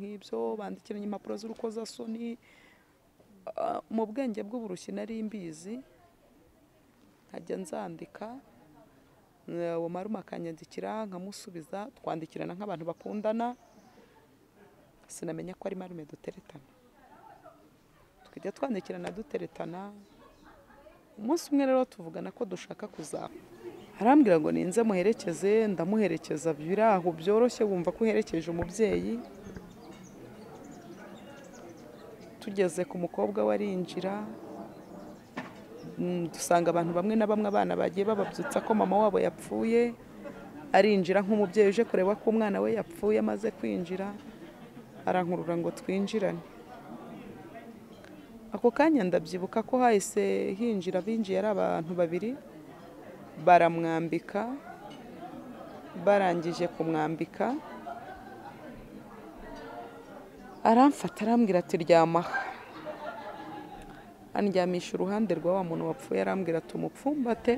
nk'ibyo bandikiranye impapuro z'urukozasoni Ah, mu bwenge bw'uburushyi nari mbizi nkajya nzandika eh, wamaruma akanyandikira nkamusubiza twandikirana nk'abantu bakundana sinamenya ko ari marume duteretana tukajya twandikirana duteretana umunsi umwe rero tuvugana ko dushaka kuzaba arambwira ngo ninze muherekeze ndamuherekeza biraho byoroshye wumva ko uherekeje umubyeyi tugeze ku mukobwa we arinjira mm, dusanga abantu bamwe na bamwe abana bagiye bababyutsa ko mama wabo yapfuye arinjira nk'umubyeyi uje kureba ko umwana we yapfuye amaze kwinjira arankurura ngo twinjirane ako kanya ndabyibuka ko hahise hinjira abinjiye ari abantu babiri baramwambika barangije kumwambika aramfata arambwira ati ryama aha." andyamisha uruhande rwa wa muntu wapfuye arambwira ati umupfumbate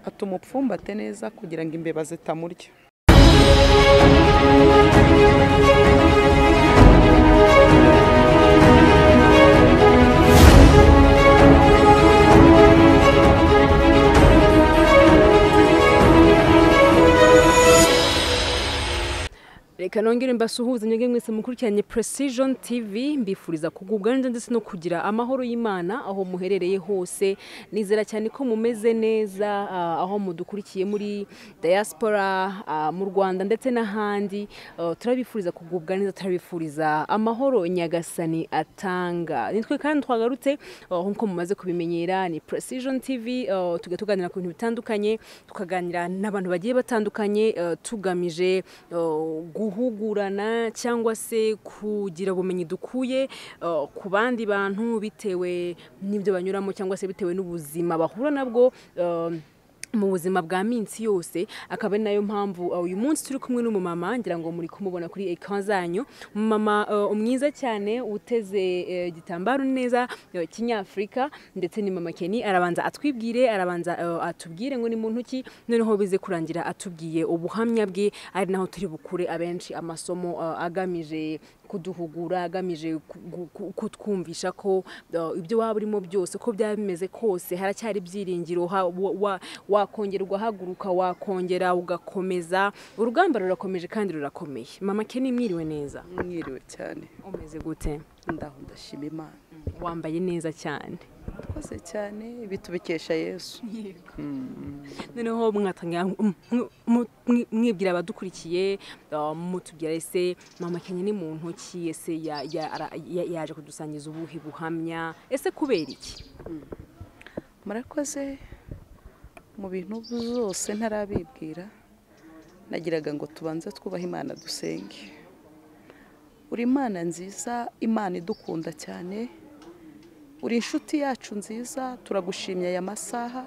ati umupfumbate neza kugira ngo imbeba zitamurya reka nongere mbasuhuze mwebwe mwese mukurikiranye precision tv mbifuriza kugubwa neza ndetse no kugira amahoro y'imana aho muherereye hose nizera cyane ko mumeze neza ah, aho mudukurikiye muri diaspora ah, mu rwanda ndetse n'ahandi Ah, turabifuriza kugubwa neza turabifuriza amahoro nyagasani atanga nitwe kandi twagarutse ah, nk'uko mumaze kubimenyera ni precision tv ah, tujya tuganira ku bintu bitandukanye tukaganira n'abantu bagiye batandukanye eh, tugamije eh, guhugurana cyangwa se kugira ubumenyi dukuye eh, ku bandi bantu bitewe n'ibyo banyuramo cyangwa se bitewe n'ubuzima bahura nabwo eh, mu buzima bwa minsi yose akaba ari nayo mpamvu uh, uyu munsi turi kumwe n'umumama ngira ngo muri kumubona kuri ekran zanyu umumama uh, mwiza cyane uteze eh, igitambaro neza eh, kinyafurika ndetse ni mama keni arabanza atwibwire arabanza eh, atubwire ngo ni muntu ki noneho bize kurangira atubwiye ubuhamya bwe ari naho turi bukure abenshi amasomo eh, agamije kuduhugura agamije ku- gu- ku- kutwumvisha ko uh, ibyo waba urimo byose uko byaba bimeze kose haracyari ibyiringiro ha- wa- wa- wakongera ugahaguruka wakongera ugakomeza urugamba rurakomeje kandi rurakomeye mama keni mwiriwe neza mwiriwe cyane umeze gute ndaho ndashima imana wambaye neza cyane mwakoze cyane ibi tubikesha yesu noneho mwatangira m- m- m- mwi- mwibwira abadukurikiye uh, mutubwira ese mama kenya ni muntu ki ese ya- ya- ara- ya- yaje kudusangiza ubuhe buhamya ese kubera iki murakoze mu bintu byose ntarabibwira nagiraga ngo tubanze twubahe imana dusenge uri imana nziza imana idukunda cyane uri inshuti yacu nziza turagushimye aya masaha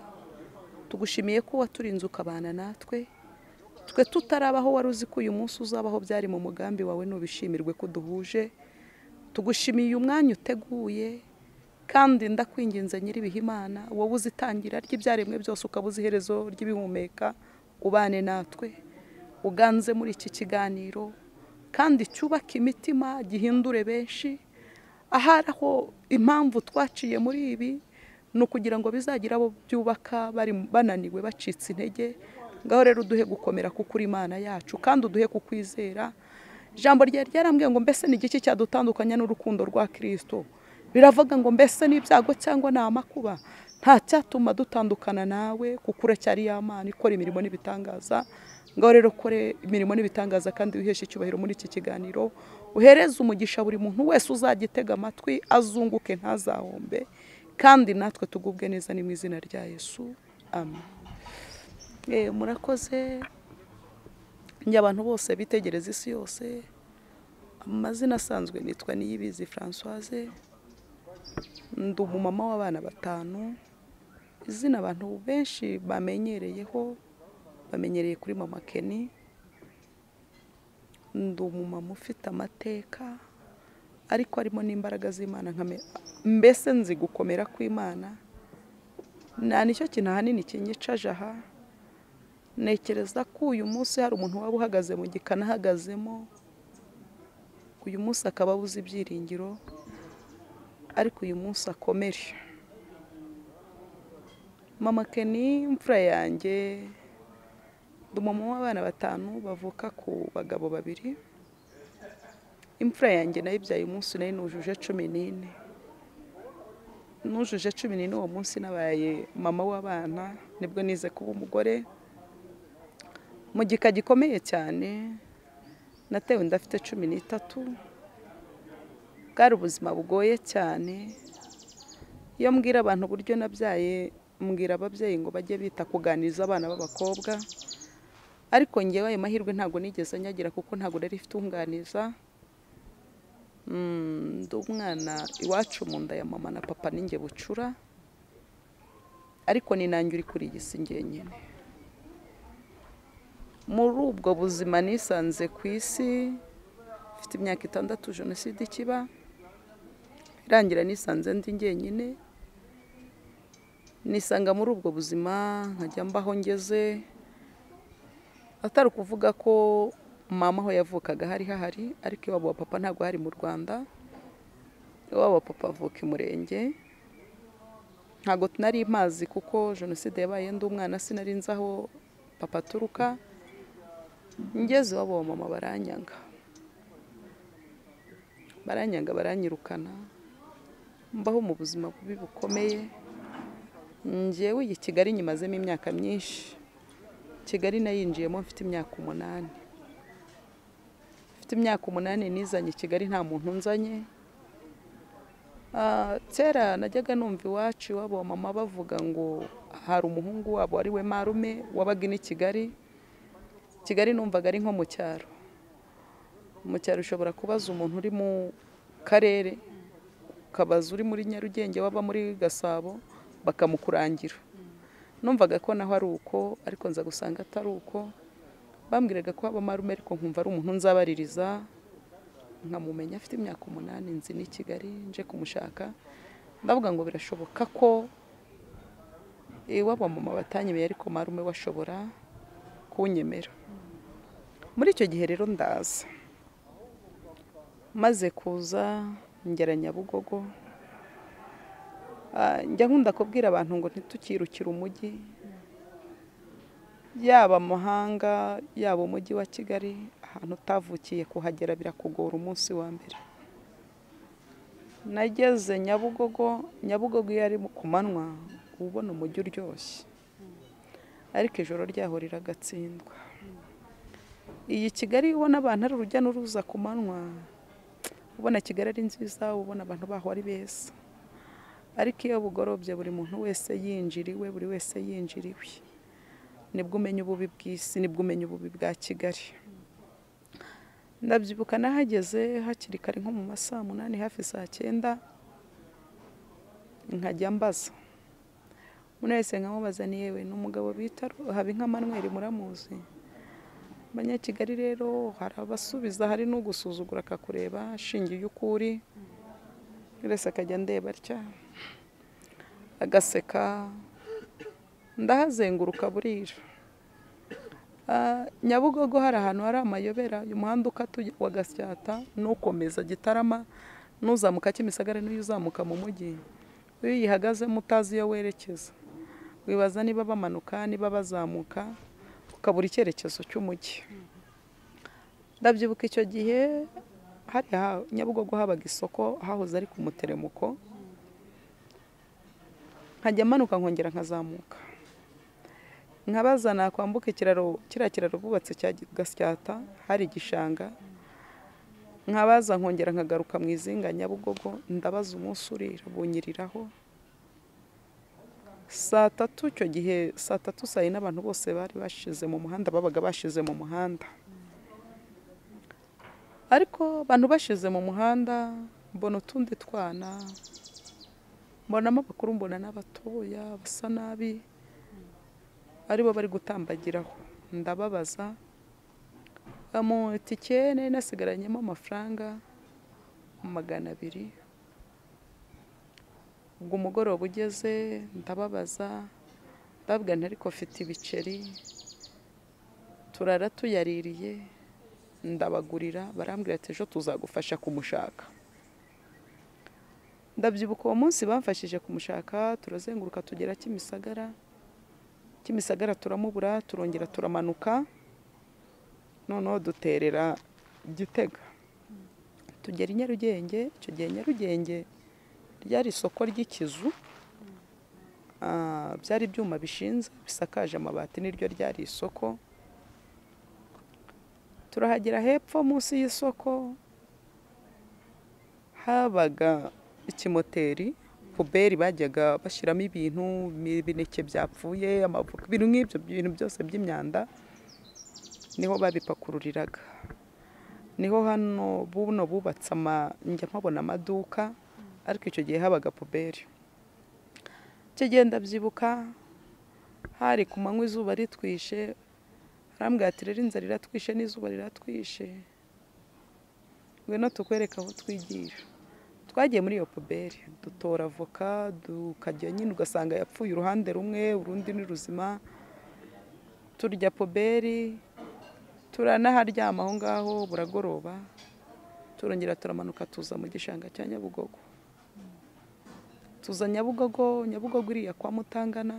tugushimiye ko waturinze ukabana natwe twe tutarabaho wari uzi ko uyu munsi uzabaho byari mu mugambi wawe nubishimirwe ko duhuje tugushimiye umwanya uteguye kandi ndakwinginze nyir'ibihimana wowe uzitangira ry'ibyaremwe byose ukabuza iherezo ry'ibihumeka ubane natwe uganze muri iki kiganiro kandi cyubake imitima gihindure benshi ahari aho impamvu twaciye muri ibi ni ukugira ngo bizagira abo byubaka bari bananiwe bacitse intege ngaho rero uduhe gukomera kuko uri imana yacu kandi uduhe kukwizera ijambo ryawe ryarambwiye ngo mbese ni igiki cyadutandukanya n'urukundo rwa kirisito biravuga ngo mbese ni ibyago cyangwa ni amakuba nta cyatuma dutandukana nawe kuko uracyari y'amana ikora imirimo n'ibitangaza ngaho rero kore imirimo n'ibitangaza kandi wiheshe icyubahiro muri iki kiganiro uhereze umugisha buri muntu wese uzagitega amatwi azunguke ntazahombe kandi natwe tugubwe neza ni mu izina rya yesu amen Eh, murakoze njye abantu bose bitegereza isi yose amazina asanzwe nitwa niyibizi francoise ndi umumama w'abana batanu izina abantu benshi bamenyereyeho bamenyereye kuri mama keni ndi umumama ufite amateka ariko harimo n'imbaraga z'imana nkame- mbese nzi gukomera kw'imana nta nicyo kintu ahanini kinyicaje aha ntekereza ko uyu munsi hari umuntu waba uhagaze mu gikana ahagazemo uyu munsi akaba abuze ibyiringiro ariko uyu munsi akomere mama keni imfura yanjye ndi umumama w'abana batanu bavuka ku bagabo babiri imfura yanjye nayo ibyaye umunsi nayo nujuje cumi n'ine nujuje cumi n'ine uwo munsi nabaye mama w'abana nibwo nize kuba umugore mu gika gikomeye cyane natewe ndafite cumi n'itatu bwari ubuzima bugoye cyane iyo mbwira abantu uburyo nabyaye mbwira ababyeyi ngo bajye bita kuganiriza abana b'abakobwa ariko ngewe ayo mahirwe ntabwo nigeze nyagira kuko ntabwo nari ifite unganiza Mm, ndi umwana iwacu mu nda ya mama na papa ninjye bucura ariko ni nanjye uri kurigisa njyenyine muri ubwo buzima nisanze ku isi mfite imyaka itandatu jenoside ikiba irangira nisanze ndi njyenyine nisanga muri ubwo buzima nkajya mbaho ngeze atari ukuvuga ko mama aho yavukaga hari hahari ariko iwabo wa papa ntabwo hari mu rwanda iwabo wa papa avuka i murenge ntabwo nari mazi kuko jenoside yabaye ndi umwana sinari nzi aho papa aturuka ngeze iwabo wa mama baranyanga baranyanga baranyirukana mbaho mu buzima bubi bukomeye ngewe iyi kigali nyimazemo imyaka myinshi kigali nayinjiyemo mfite imyaka umunani mfite imyaka umunani nizanye i kigali nta muntu nzanye Ah, kera najyaga numva iwacu iwabo wa mama bavuga ngo hari umuhungu wabo ari we marume wabaga ino i kigali kigali numvaga ari nko mu cyaro mu cyaro ushobora kubaza umuntu uri mu karere ukabaza uri muri nyarugenge waba muri gasabo bakamukurangira numvaga ko naho ari uko ariko nza gusanga atari uko bambwiraga ko haba marume ariko nkumva ari umuntu nzabaririza nkamumenya afite imyaka umunani nzi n'i kigali nje kumushaka ndavuga ngo birashoboka ko iwabo mama batanyemeye ariko marume washobora kunyemera muri icyo gihe rero ndaza maze kuza ngera nyabugogo Ah, njya nkunda kubwira abantu ngo ntitukirukire umujyi yaba amahanga yaba umujyi wa kigali ahantu utavukiye kuhagera birakugora umunsi wa mbere nageze nyabugogo nyabugogo iyo ari mu- ku manywa uba ubona umujyi uryoshye ariko ijoro ryaho riragatsindwa iyi kigali iyo ubona abantu ari urujya n'uruza ku manywa ubona kigali ari nziza ubona abantu baho ari beza ariko iyo bugorobye buri muntu wese yinjiriwe buri wese yinjiriwe nibwo umenya ububi bw'isi nibwo umenya ububi bwa kigali ndabyibuka nahageze hakiri kare nko mu ma saa munani hafi saa cyenda nkajya mbaza umuntu wese nkamubaza ni yewe ni umugabo bita haba inka manweri muramuzi abanyakigali rero hari abasubiza hari n'ugusuzugura akakureba ashingiye uko uri buri wese akajya ndeba atya agaseka ndahazenguruka burira Ah, nyabugogo hari ahantu hari amayobera uyu muhanda ukata ujya wa gasyata n'ukomeza gitarama n'uzamuka kimisagara n'uyu uzamuka mu mujyi iyo uyihagazemo utazi iyo werekeza wibaza niba bamanuka niba bazamuka ukabura icyerekezo cy'umujyi ndabyibuka icyo gihe hariya nyabugogo habaga isoko hahoze ari ku muteremuko nkajya manuka nkongera nkazamuka nkabaza nakwambuka ikiraro kiriya kiraro bubatse cya gasyata hari igishanga nkabaza nkongera nkagaruka mu izinga nyabugogo ndabaza umunsi urira bunyiriraho saa tatu icyo gihe saa tatu saa yine abantu bose bari bashize mu muhanda babaga bashize mu muhanda ariko abantu bashize mu muhanda mbona utundi twana mbonamo abakuru mbona n'abatoya basa nabi aribo bari gutambagiraho ndababaza mu itike nari nasigaranyemo amafaranga magana abiri ubwo umugoroba ugeze ndababaza ndababwira nti ariko mfite ibiceri turara tuyaririye ndabagurira barambwira ati ejo tuzagufasha kumushaka ndabyibuka uwo munsi bamfashije kumushaka turazenguruka tugera kimisagara kimisagara turamubura turongera turamanuka noneho duterera gitega tugera i nyarugenge icyo gihe nyarugenge ryari isoko ry'ikizu Ah, byari ibyuma bishinze bisakaje amabati niryo ryari isoko turahagera hepfo munsi y'isoko habaga ikimoteri puberi bajyaga bashyiramo ibintu ibineke byapfuye amavuka ibintu nk'ibyo ibintu byose by'imyanda niho babipakururiraga niho hano buno bubatse ama njya mpabona amaduka ariko icyo gihe habaga puberi icyo ndabyibuka hari ku manywa izuba ritwishe arambwira ati rero inzara iratwishe n'izuba riratwishe ngwino tukwereka aho twigira twagiye muri iyo puberi dutora avoka tukajya nyine ugasanga yapfuye uruhande rumwe urundi ni ruzima turya puberi turanaharyama aho ngaho buragoroba turongera turamanuka tuza mu gishanga cya nyabugogo tuza nyabugogo nyabugogo iriya kwa mutangana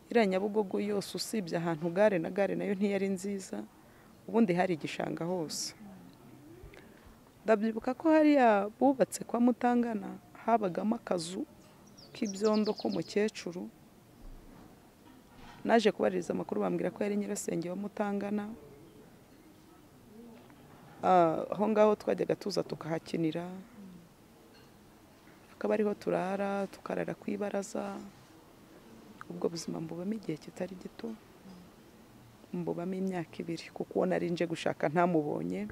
iriya nyabugogo yose usibye ahantu gare na gare nayo ntiyari nziza ubundi hari igishanga hose ndabyibuka ko hariya bubatse kwa mutangana habagamo akazu k'ibyondo k'umukecuru naje kubariza amakuru bambwira ko yari nyirasenge wa mutangana Ah, aho ngaho twajyaga tuza tukahakinira akaba ariho turara tukarara ku ibaraza ubwo buzima mbubamo igihe kitari gito mbubamo imyaka ibiri kuko uwo nari nje gushaka ntamubonye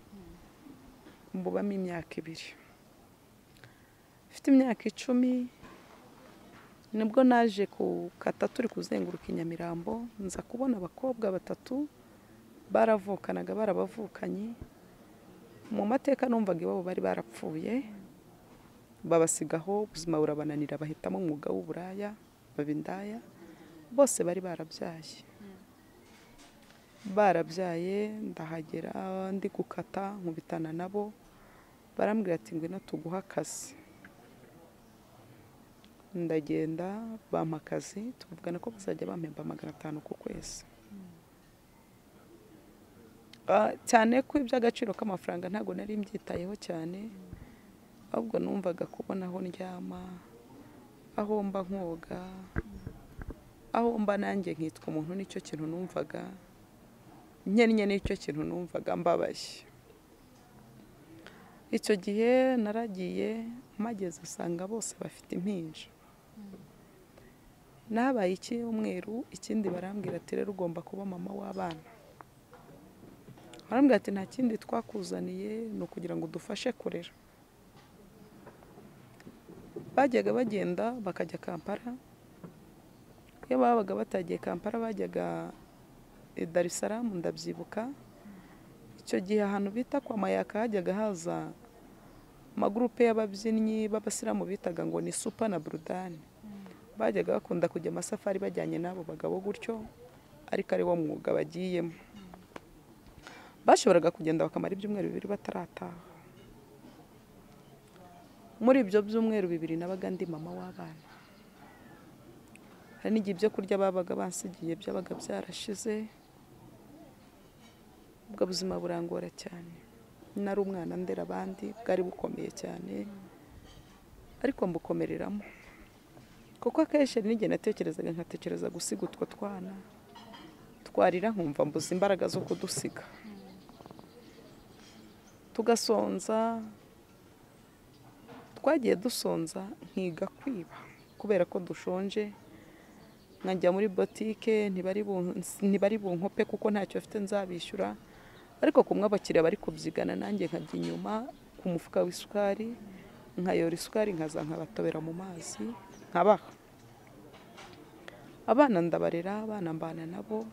mbubamo imyaka ibiri mfite imyaka icumi nibwo naje gukata turi kuzenguruka i nyamirambo nza kubona abakobwa batatu baravukanaga barabavukanye mu mateka numvaga iwabo bari barapfuye babasigaho ubuzima burabananira bahitamo umwuga w'uburaya baba indaya bose bari barabyaye barabyaye ndahagera ndi gukata nkubitana nabo barambwira ati ngwino tuguhe akazi ndagenda bampa akazi tuvugana ko bazajya bampemba magana atanu ku kwezi Ah, cyane ko iby'agaciro k'amafaranga ntabwo nari mbyitayeho cyane ahubwo numvaga kubona aho ndyama aho mba nkoga aho mba nanjye nkitwa umuntu nicyo kintu numvaga nkennye nicyo kintu numvaga mbabaye icyo gihe naragiye mpageze usanga bose bafite impinja nabaye icyumweru ikindi barambwira ati rero ugomba kuba mama w'abana barambwira ati nta kindi twakuzaniye ni ukugira ngo udufashe kurera bajyaga bagenda bakajya kampara iyo babaga batagiye kampara bajyaga i Dar es Salaam ndabyibuka icyo gihe ahantu bita kwa mayaka hajyaga haza amagurupe y'ababyinnyi b'abasilamu bitaga ngo ni supa na burudani bajyaga bakunda kujya amasafari bajyanye n'abo bagabo gutyo ariko ari wo mwuga bagiyemo bashoboraga kugenda bakamara ibyumweru bibiri batarataha muri ibyo byumweru bibiri nabaga ndi mama w'abana hari n'igihe ibyo kurya babaga bansigiye byabaga byarashize ubwo buzima burangora cyane nari umwana ndera abandi bwari bukomeye cyane ariko mbukomereramo kuko akenshi hari n'igihe natekerezaga nkatekereza gusiga utwo twana twarira nkumva mbuze imbaraga zo kudusiga tugasonza twagiye dusonza nkiga kwiba kubera ko dushonje nkajya muri botike ntibari bun- ntibari bunkope kuko ntacyo bafite nzabishyura ariko kumwe abakiriya bari kubyigana nanjye nkajya inyuma ku mufuka w'isukari nkayora isukari nkaza nkabatobera mu mazi nkabaha abana ndabarera abana mbana nabo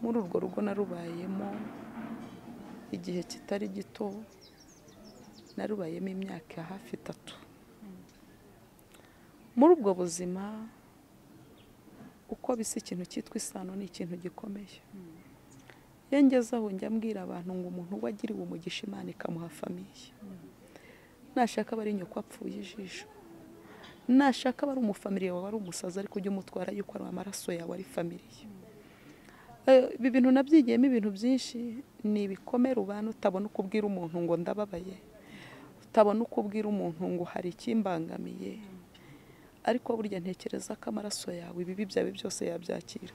muri urwo rugo narubayemo igihe kitari gito narubayemo imyaka hafi itatu muri ubwo buzima uko bisa ikintu cyitwa isano ni ikintu gikomeye iyo ngezeho njya mbwira abantu ngo umuntu wagiriwe umugisha imana ikamuha famiye nashaka aba ari nyoko apfuye ijisho nashaka aba ari umufamiliya wawe ari umusazi ariko ujya umutwara yuko ari amaraso yawe ari famiriye ibi bintu nabyigiyemo ibintu byinshi ni ibikomere ubana utabona uko ubwira umuntu ngo ndababaye utabona uko ubwira umuntu ngo hari ikimbangamiye ariko burya ntekereza ko amaraso yawe ibibi byawe byose yabyakira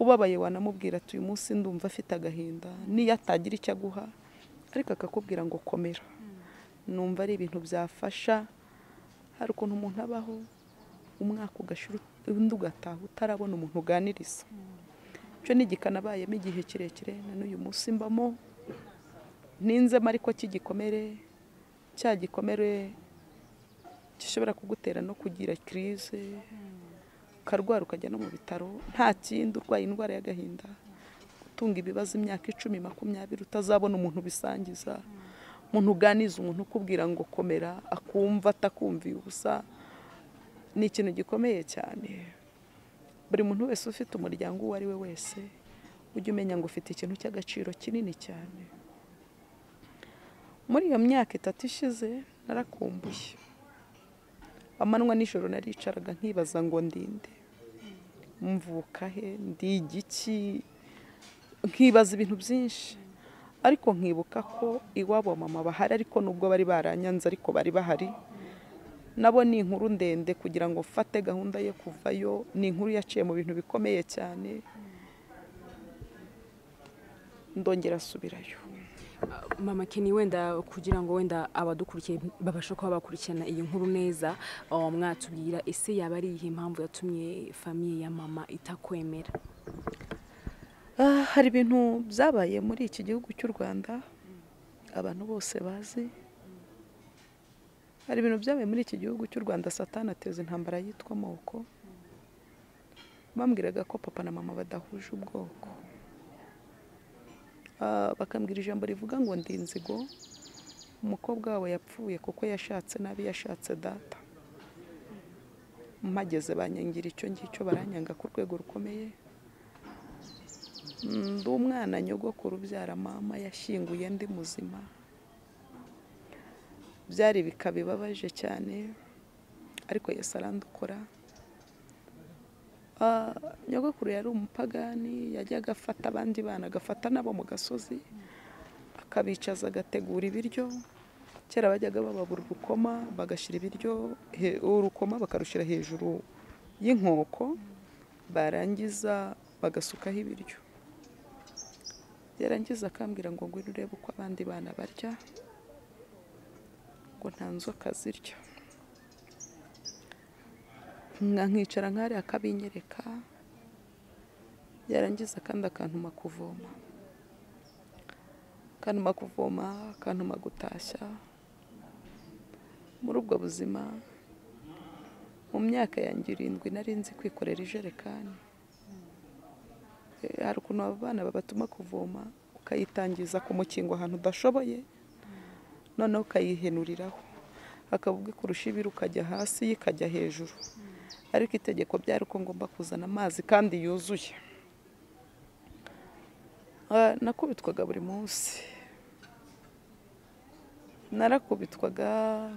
ubabaye wanamubwira ati uyu munsi ndumva afite agahinda n'iyo atagira icyo aguha ariko akakubwira ngo komera numva ari ibintu byafasha hari ukuntu umuntu abaho umwaka ugashira undi ugataha utarabona umuntu uganiriza icyo ni nabayemo igihe kirekire na n'uyu munsi mbamo ninzemo ariko cy'igikomere cya gikomere gishobora kugutera no kugira kirize ukarwara ukajya no mu bitaro nta kindi urwaye indwara y'agahinda gutunga ibibazo imyaka icumi makumyabiri utazabona umuntu bisangiza umuntu uganiza umuntu ukubwira ngo komera akumva atakumviye ubusa ni ikintu gikomeye cyane buri muntu wese ufite umuryango uwo ari we wese ujya umenya ngo ufite ikintu cy'agaciro kinini cyane muri iyo myaka itatu ishize narakumbuye amanywa nijoro naricaraga nkibaza ngo ndinde mvuka he ndigiki nkibaza ibintu byinshi ariko nkibuka ko iwabo mama bahari ariko nubwo bari baranyanze ariko bari bahari nabo ni inkuru ndende kugira ngo mfate gahunda yo kuvayo ni inkuru yaciye mu bintu bikomeye cyane ndongera asubirayo mama keni wenda kugira ngo wenda abadukurikiye babashe kuba bakurikirana iyi nkuru neza mwatubwira ese yaba ari iyihe impamvu yatumye famiye ya mama itakwemera hari ibintu byabaye muri iki gihugu cy'u rwanda abantu bose bazi hari ibintu byabaye muri iki gihugu cy'u rwanda satana ateza intambara yitwa amoko bambwiraga ko papa na mama badahuje ubwoko bakambwira ijambo rivuga ngo ndi inzigo umukobwa wawe yapfuye kuko yashatse nabi yashatse data mpageze banyangira icyo ngicyo baranyanga ku rwego rukomeye ndi umwana nyogokuru ubyara mama yashyinguye ndi muzima byari bikabibabaje cyane ariko yose arandukora nyogokuru yari umupagani yajyaga afata abandi bana agafata nabo mu gasozi akabicaza agategura ibiryo kera bajyaga bababura urukoma bagashyira ibiryo urukoma bakarushyira hejuru y'inkoko barangiza bagasukaho ibiryo yarangiza akambwira ngo ngwino urebe uko abandi bana barya ngo nta nzoka zirya nkicara nkari akabinyereka yarangiza kandi akantuma kuvoma akantuma kuvoma akantuma gutashya muri ubwo buzima mu myaka yanjye irindwi nari nzi kwikorera ijerekani hari ukuntu aba bana babatuma kuvoma ukayitangiza ku mukingo ahantu udashoboye noneho ukayihenuriraho akavuga ikurusha ibiri ukajya hasi ikajya hejuru ariko itegeko byari uko ngomba kuzana amazi kandi yuzuye nakubitwaga buri munsi narakubitwaga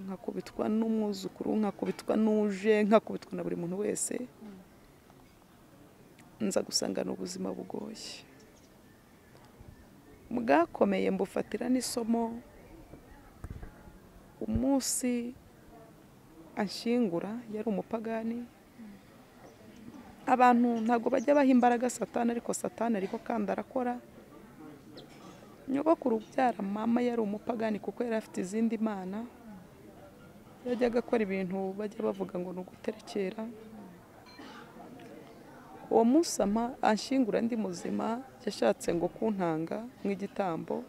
nkakubitwa n'umwuzukuru nkakubitwa n'uje nkakubitwa na buri muntu wese nza gusangana ubuzima bugoye bwakomeye mbufatira n'isomo umunsi anshyingura yari umupagani abantu ntabwo bajya baha imbaraga satana ariko satana ariko kandi arakora nyogokuru ubyara mama yari umupagani kuko yari afite izindi mana yajyaga akora ibintu bajya bavuga ngo ni uguterekera uwo munsi anshyingura ndi muzima yashatse ngo kuntanga nk'igitambo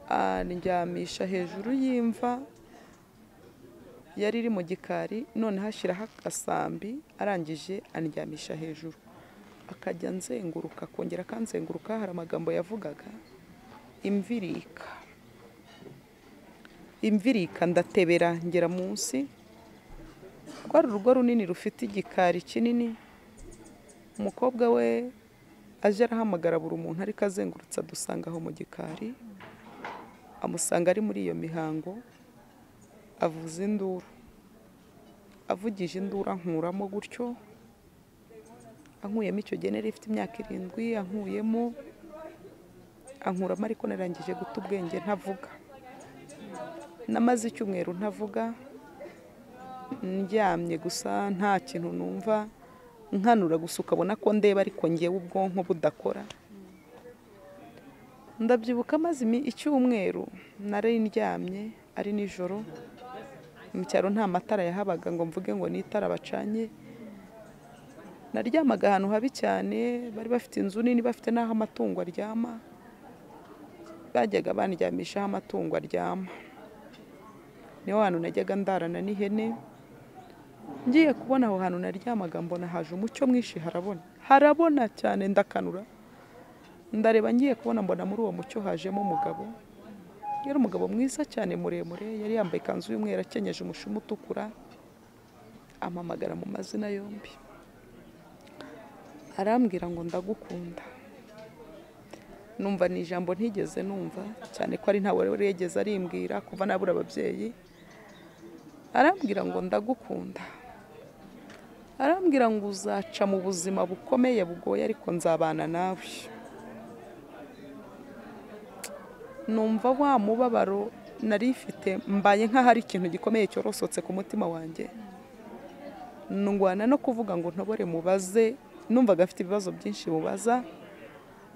andyamisha hejuru y'imva yari iri mu gikari noneho ashyiraho agasambi arangije andyamisha hejuru akajya nzenguruka akongera akanzenguruka hari amagambo yavugaga imvirika imvirika ndatebera ngera munsi rwari urugo runini rufite igikari kinini umukobwa we aje arahamagara buri muntu ariko azengurutse adusanga aho mu gikari amusanga ari muri iyo mihango avuza induru avugije induru ankuramo gutyo ankuyemo icyo genera ifite imyaka irindwi ankuyemo ankuramo ariko narangije guta ubwenge ntavuga namaze icyumweru ntavuga ndyamye gusa nta kintu numva nkanura gusa ukabona ko ndeba ariko ngewe ubwonko budakora ndabyibuka maze icyumweru nari ndyamye ari nijoro mu cyaro nta matara yahabaga ngo mvuge ngo n'itara bacanye naryamaga ahantu habi cyane bari bafite inzu nini bafite n'aho amatungo aryama bajyaga bandyamishaho amatungo aryama niho hantu najyaga ndarana n'ihene ngiye kubona aho hantu naryamaga mbona haje umucyo mwinshi harabona harabona cyane ndakanura ndareba ngiye kubona mbona muri uwo mucyo hajemo umugabo yari umugabo mwiza cyane muremure yari yambaye ikanzu y'umweru akenyeje umushumi utukura amamagara mu mazina yombi arambwira ngo ndagukunda numva ni ijambo ntigeze numva cyane ko ari ntawe wari yigeze arimbwira kuva nabura ababyeyi arambwira ngo ndagukunda arambwira ngo uzaca mu buzima bukomeye bugoye ariko nzabana nawe numva wa mubabaro nari ifite mbaye nk'ahari ikintu gikomeye cyorosotse ku mutima wanjye ndwana no kuvuga ngo ntobore mubaze numvaga afite ibibazo byinshi bubaza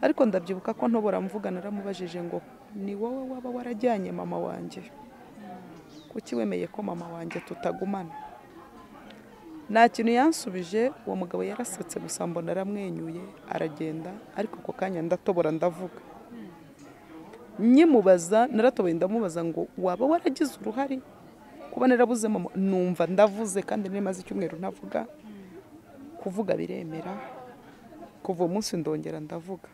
ariko ndabyibuka ko ntobora mvuga naramubajije ngo ni wowe waba warajyanye mama wanjye kuki wemeye ko mama wanjye tutagumana nta kintu yansubije uwo mugabo yarasetse gusa mbona aramwenyuye aragenda ariko ako kanya ndatobora ndavuga nyimubaza naratoboye ndamubaza ngo waba waragize uruhare kuba narabuze mama numva ndavuze kandi ntimaze icyumweru ntavuga kuvuga biremera kuva umunsi ndongera ndavuga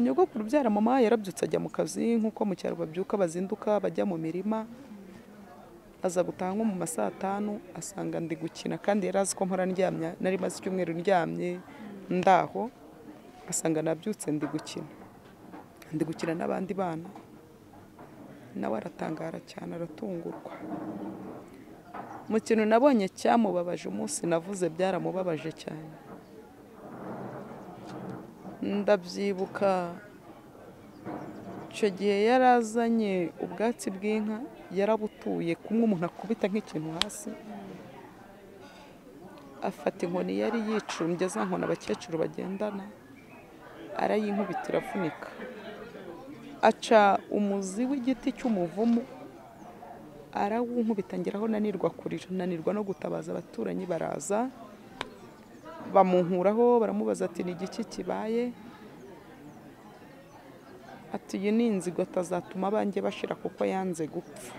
nyogokuru ubyara mama yarabyutse ajya mu kazi nk'uko mu cyaro babyuka bazinduka bajya mu mirima aza gutaha nko mu ma saa tanu asanga ndi gukina kandi yari azi ko mpora ndyamye nari maze icyumweru ndyamye ndaho asanga nabyutse ndi gukina ndi gukina n'abandi bana nawe aratangara cyane aratungurwa mu kintu nabonye cyamubabaje umunsi navuze byaramubabaje cyane ndabyibuka icyo gihe yarazanye ubwatsi bw'inka yarabutuye kumwe umuntu akubita nk'ikintu hasi afata inkoni yari yicumbye za nkoni abakecuru bagendana arayinkubita iravunika aca umuzi w'igiti cy'umuvumu arawunkubita ngeraho nanirwa kurira nanirwa no gutabaza abaturanyi baraza bamunkuraho baramubaza ati ni igiki kibaye ati iyi ni inzigo atazatuma abanjye bashira kuko yanze gupfa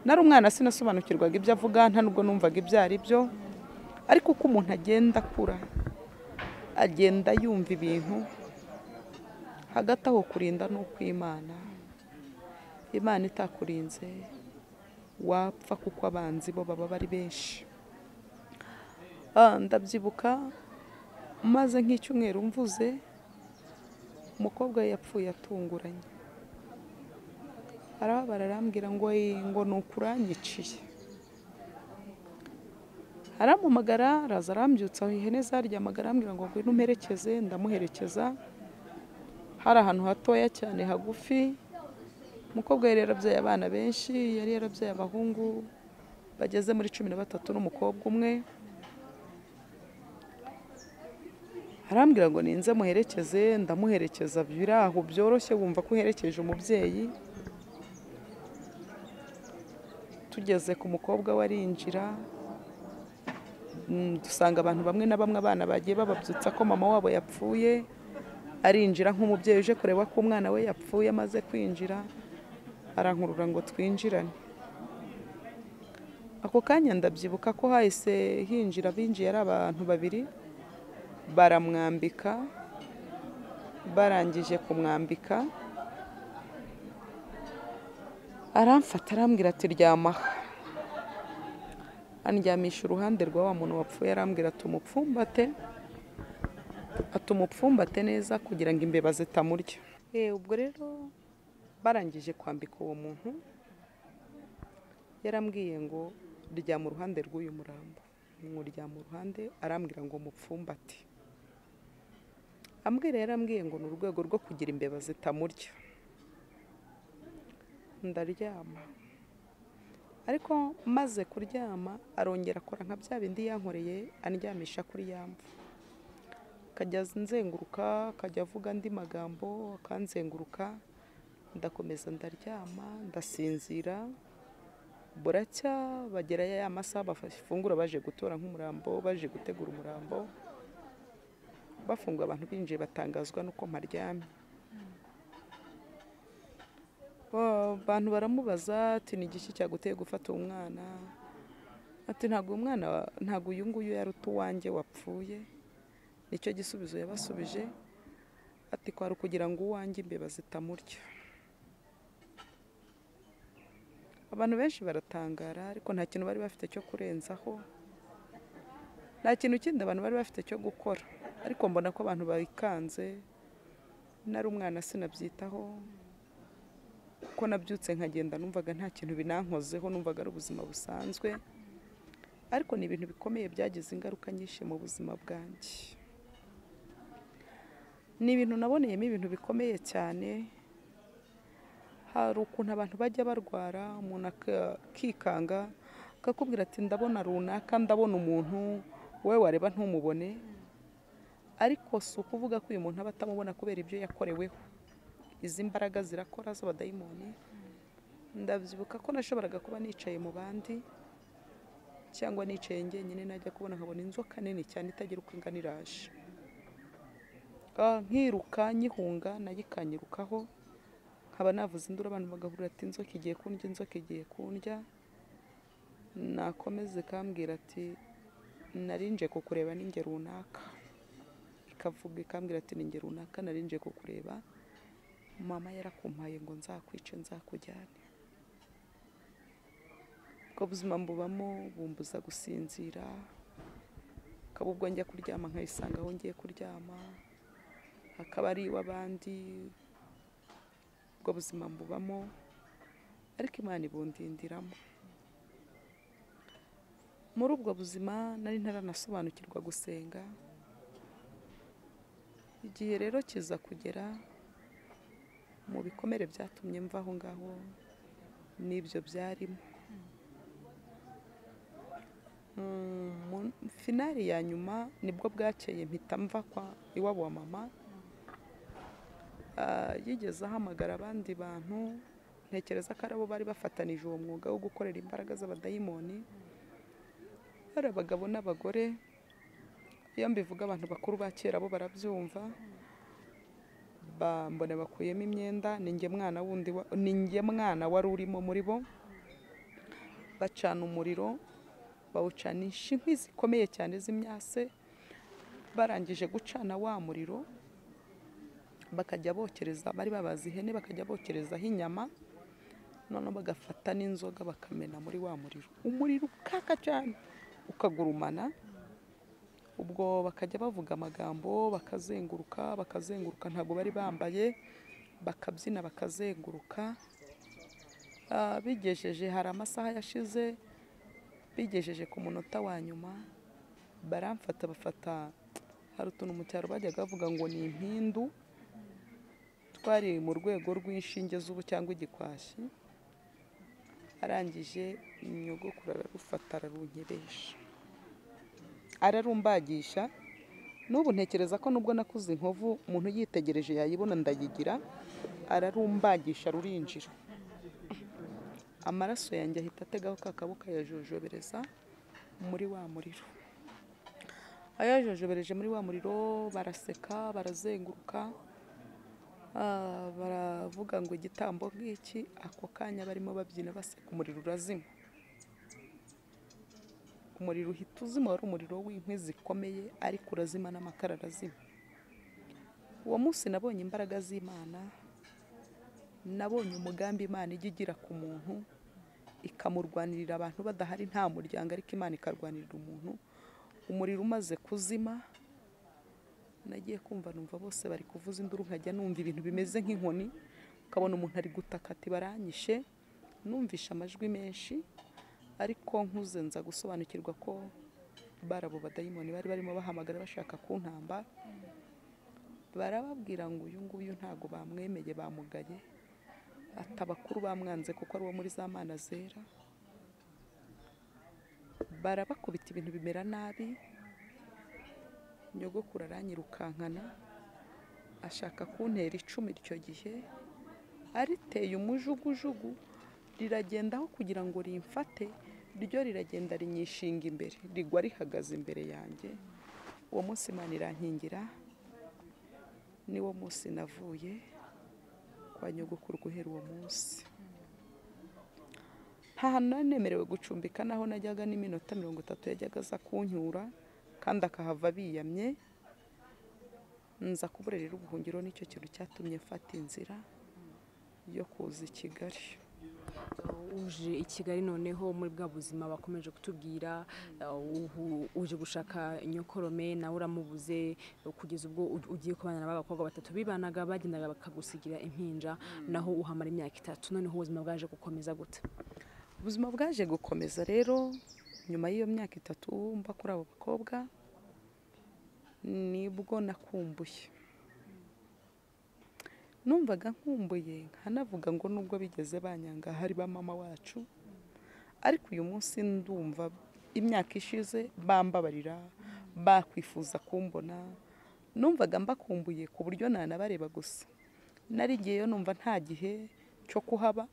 nari umwana sinasobanukirwaga ibyo avuga nta nubwo numvaga ibyo ari byo ariko uko umuntu agenda akura agenda yumva ibintu hagati aho kurinda ni ukw'imana imana itakurinze wapfa kuko abanzi bo baba bari benshi ndabyibuka maze nk'icyumweru mvuze umukobwa we yapfuye atunguranye arababara arambwira ngo ngo ni ukuranyiciye aramumagara araza arambyutsa aho ihene zaryamaga arambwira ngo ngwino umperekeze ndamuherekeza hari ahantu hatoya cyane hagufi umukobwa yari yarabyaye abana benshi yari yarabyaye abahungu bageze muri cumi na batatu n'umukobwa umwe arambwira ngo ninze muherekeze ndamuherekeza biraho byoroshye wumva ko uherekeje umubyeyi tugeze ku mukobwa we arinjira dusanga abantu bamwe na bamwe abana bagiye bababyutsa ko mama wabo yapfuye arinjira nk'umubyeyi uje kureba ko umwana we yapfuye amaze kwinjira arankurura ngo twinjirane ako kanya ndabyibuka ko hahise hinjira binjiye ari abantu babiri baramwambika barangije kumwambika aramfata arambwira ati ryamaha andyamisha uruhande rwa wa muntu wapfuye arambwira ati umupfumbate atuma upfumbate neza kugira ngo imbeba zitamurya ubwo rero barangije kwambika uwo muntu yarambwiye ngo ryama uruhande rw'uyu murambo nywuryama uruhande arambwira ngo mupfumbate ambwira yarambwiye ngo ni urwego rwo kugira imbeba zitamurya ndaryama ariko maze kuryama arongera akora nka bya bindi yankoreye andyamisha kuri ya mvu akajya nzenguruka akajya avuga andi magambo akanzenguruka ndakomeza ndaryama ndasinzira buracya bagera ya masaha bafungura baje gutora nk'umurambo baje gutegura umurambo bafunga abantu binjiye batangazwa n'uko mparyamye abantu baramubaza ati ni igiki cyaguteye gufata uwo mwana ati ntabwo uyu mwana ntabwo uyu nguyu yari uwanjye wapfuye nicyo gisubizo yabasubije ati kwari ukugira ngo uwanjye imbeba zitamurya abantu benshi baratangara ariko nta kintu bari bafite cyo kurenzaho nta kintu kindi abantu bari bafite cyo gukora ariko mbona ko abantu bayikanze nari umwana sinabyitaho kuko nabyutse nkagenda numvaga nta kintu binankozeho numvaga ari ubuzima busanzwe ariko ni ibintu bikomeye byagize ingaruka nyinshi mu buzima bwanjye ni ibintu naboneyemo ibintu bikomeye cyane hari ukuntu abantu bajya barwara umuntu akikanga akakubwira ati ndabona runaka ndabona umuntu wowe wareba ntumubone ariko si ukuvuga ko uyu muntu aba atamubona kubera ibyo yakoreweho izi mbaraga zirakora z'abadayimoni ndabyibuka ko nashoboraga kuba nicaye mu bandi cyangwa nicaye njyenyine najya kubona nkabona inzoka nini cyane itagira uko ingana iraje nkiruka nyihunga nayikanyirukaho nkaba navuze induru abantu bagahurira ati inzoka igiye kundya inzoka igiye kundya nakomeze ikambwira ati narinje kukureba n'inge runaka ikavuga ikambwira ati ninge runaka narinje kukureba mama yarakumpaye ngo nzakwice nzakujyane ubwo buzima mbubamo bumbuza gusinzira akaba ubwo njya kuryama nkabisanga aho ngiye kuryama akaba ari iw'abandi ubwo buzima mbubamo ariko imana ibundindiramo muri ubwo buzima nari ntaranasobanukirwa gusenga igihe rero kiza kugera mu bikomere byatumye mva aho ngaho n'ibyo byarimo finari ya nyuma nibwo bwakeye mpita mva kwa iwabo wa mama yigeze ahamagara abandi bantu ntekereza ko ari abo bari bafatanije uwo mwuga wo gukorera imbaraga z'abadayimoni hari abagabo n'abagore iyo mbivuga abantu bakuru ba kera bo barabyumva mbona bakuyemo imyenda ninjye mwana wundi ninjye mwana wari urimo muri bo bacana umuriro bawucanisha inkwi zikomeye cyane z'imyase barangije gucana wa muriro bakajya bokereza bari babaze ihene bakajya bokerezaho inyama noneho bagafata n'inzoga bakamena muri wa muriro umuriro ukaka cyane ukagurumana ubwo bakajya bavuga amagambo bakazenguruka bakazenguruka ntabwo bari bambaye bakabyina bakazenguruka bigejeje hari amasaha yashize bigejeje ku munota wa nyuma baramfata bafata hari utuntu mu cyaro bajyaga bavuga ngo ni impindu twari mu rwego rw'inshinge z'ubu cyangwa igikwashi arangije nyogokuru ararufata ararunkiresha ararumbagisha n'ubu ntekereza ko nubwo nakuze inkovu umuntu yitegereje yayibona ndayigira ararumbagisha rurinjira amaraso yanjye ahita ategaho ka kaboko ayajojobereza muri wa muriro ayajojobereje muri wa muriro baraseka barazenguruka baravuga ngo igitambo ngiki ako kanya barimo babyina baseka umuriro urazima umuriro uhita uzima wari umuriro w'inkwi zikomeye ariko urazima n'amakara arazima uwo munsi nabonye imbaraga z'imana nabonye umugambi imana ijya igira ku muntu ikamurwanirira abantu badahari nta muryango ariko imana ikarwanirira umuntu umuriro umaze kuzima nagiye kumva numva bose bari kuvuza induru nkajya numva ibintu bimeze nk'inkoni ukabona umuntu ari gutaka ati baranyishe numvishe amajwi menshi ariko nkuze nza gusobanukirwa ko barabo badayimoni bari barimo bahamagara bashaka kuntamba barababwira ngo uyu nguyu ntabwo bamwemeye bamugaye ati abakuru bamwanze kuko ari uwo muri za mana zera barabakubita ibintu bimera nabi nyogokuru aranyirukankana ashaka kuntera icumu icyo gihe ariteye umujugujugu riragendaho kugira ngo rimfate ryo riragenda rinyishinga imbere rigwa rihagaze imbere yanjye uwo munsi imana irankingira niwo munsi navuye kwa nyogokuru guhera uwo munsi nta hantu nari nemerewe gucumbika naho najyaga n'iminota mirongo itatu yajyaga aza kunyura kandi akahava biyamye nza kuburerera ubuhungiro nicyo kintu cyatumye mfata inzira yo kuza i kigali uje i kigali noneho muri bwa buzima bakomeje kutubwira ubu uje gushaka inyokorome nawe uramubuze kugeza ubwo ugiye kubana n'abakobwa batatu bibanaga bagendaga bakagusigira impinja naho uhamara imyaka itatu noneho ubuzima bwaje gukomeza gute ubuzima bwaje gukomeza rero nyuma y'iyo myaka itatu mba kuri abo bakobwa nibwo nakumbuye numvaga nkumbuye nkanavuga ngo nubwo bigeze banyanga hari ba mama wacu ariko uyu munsi ndumva imyaka ishize bambabarira bakwifuza kumbona numvaga mbakumbuye ku buryo nanabareba gusa narigiyeyo numva nta gihe cyo kuhaba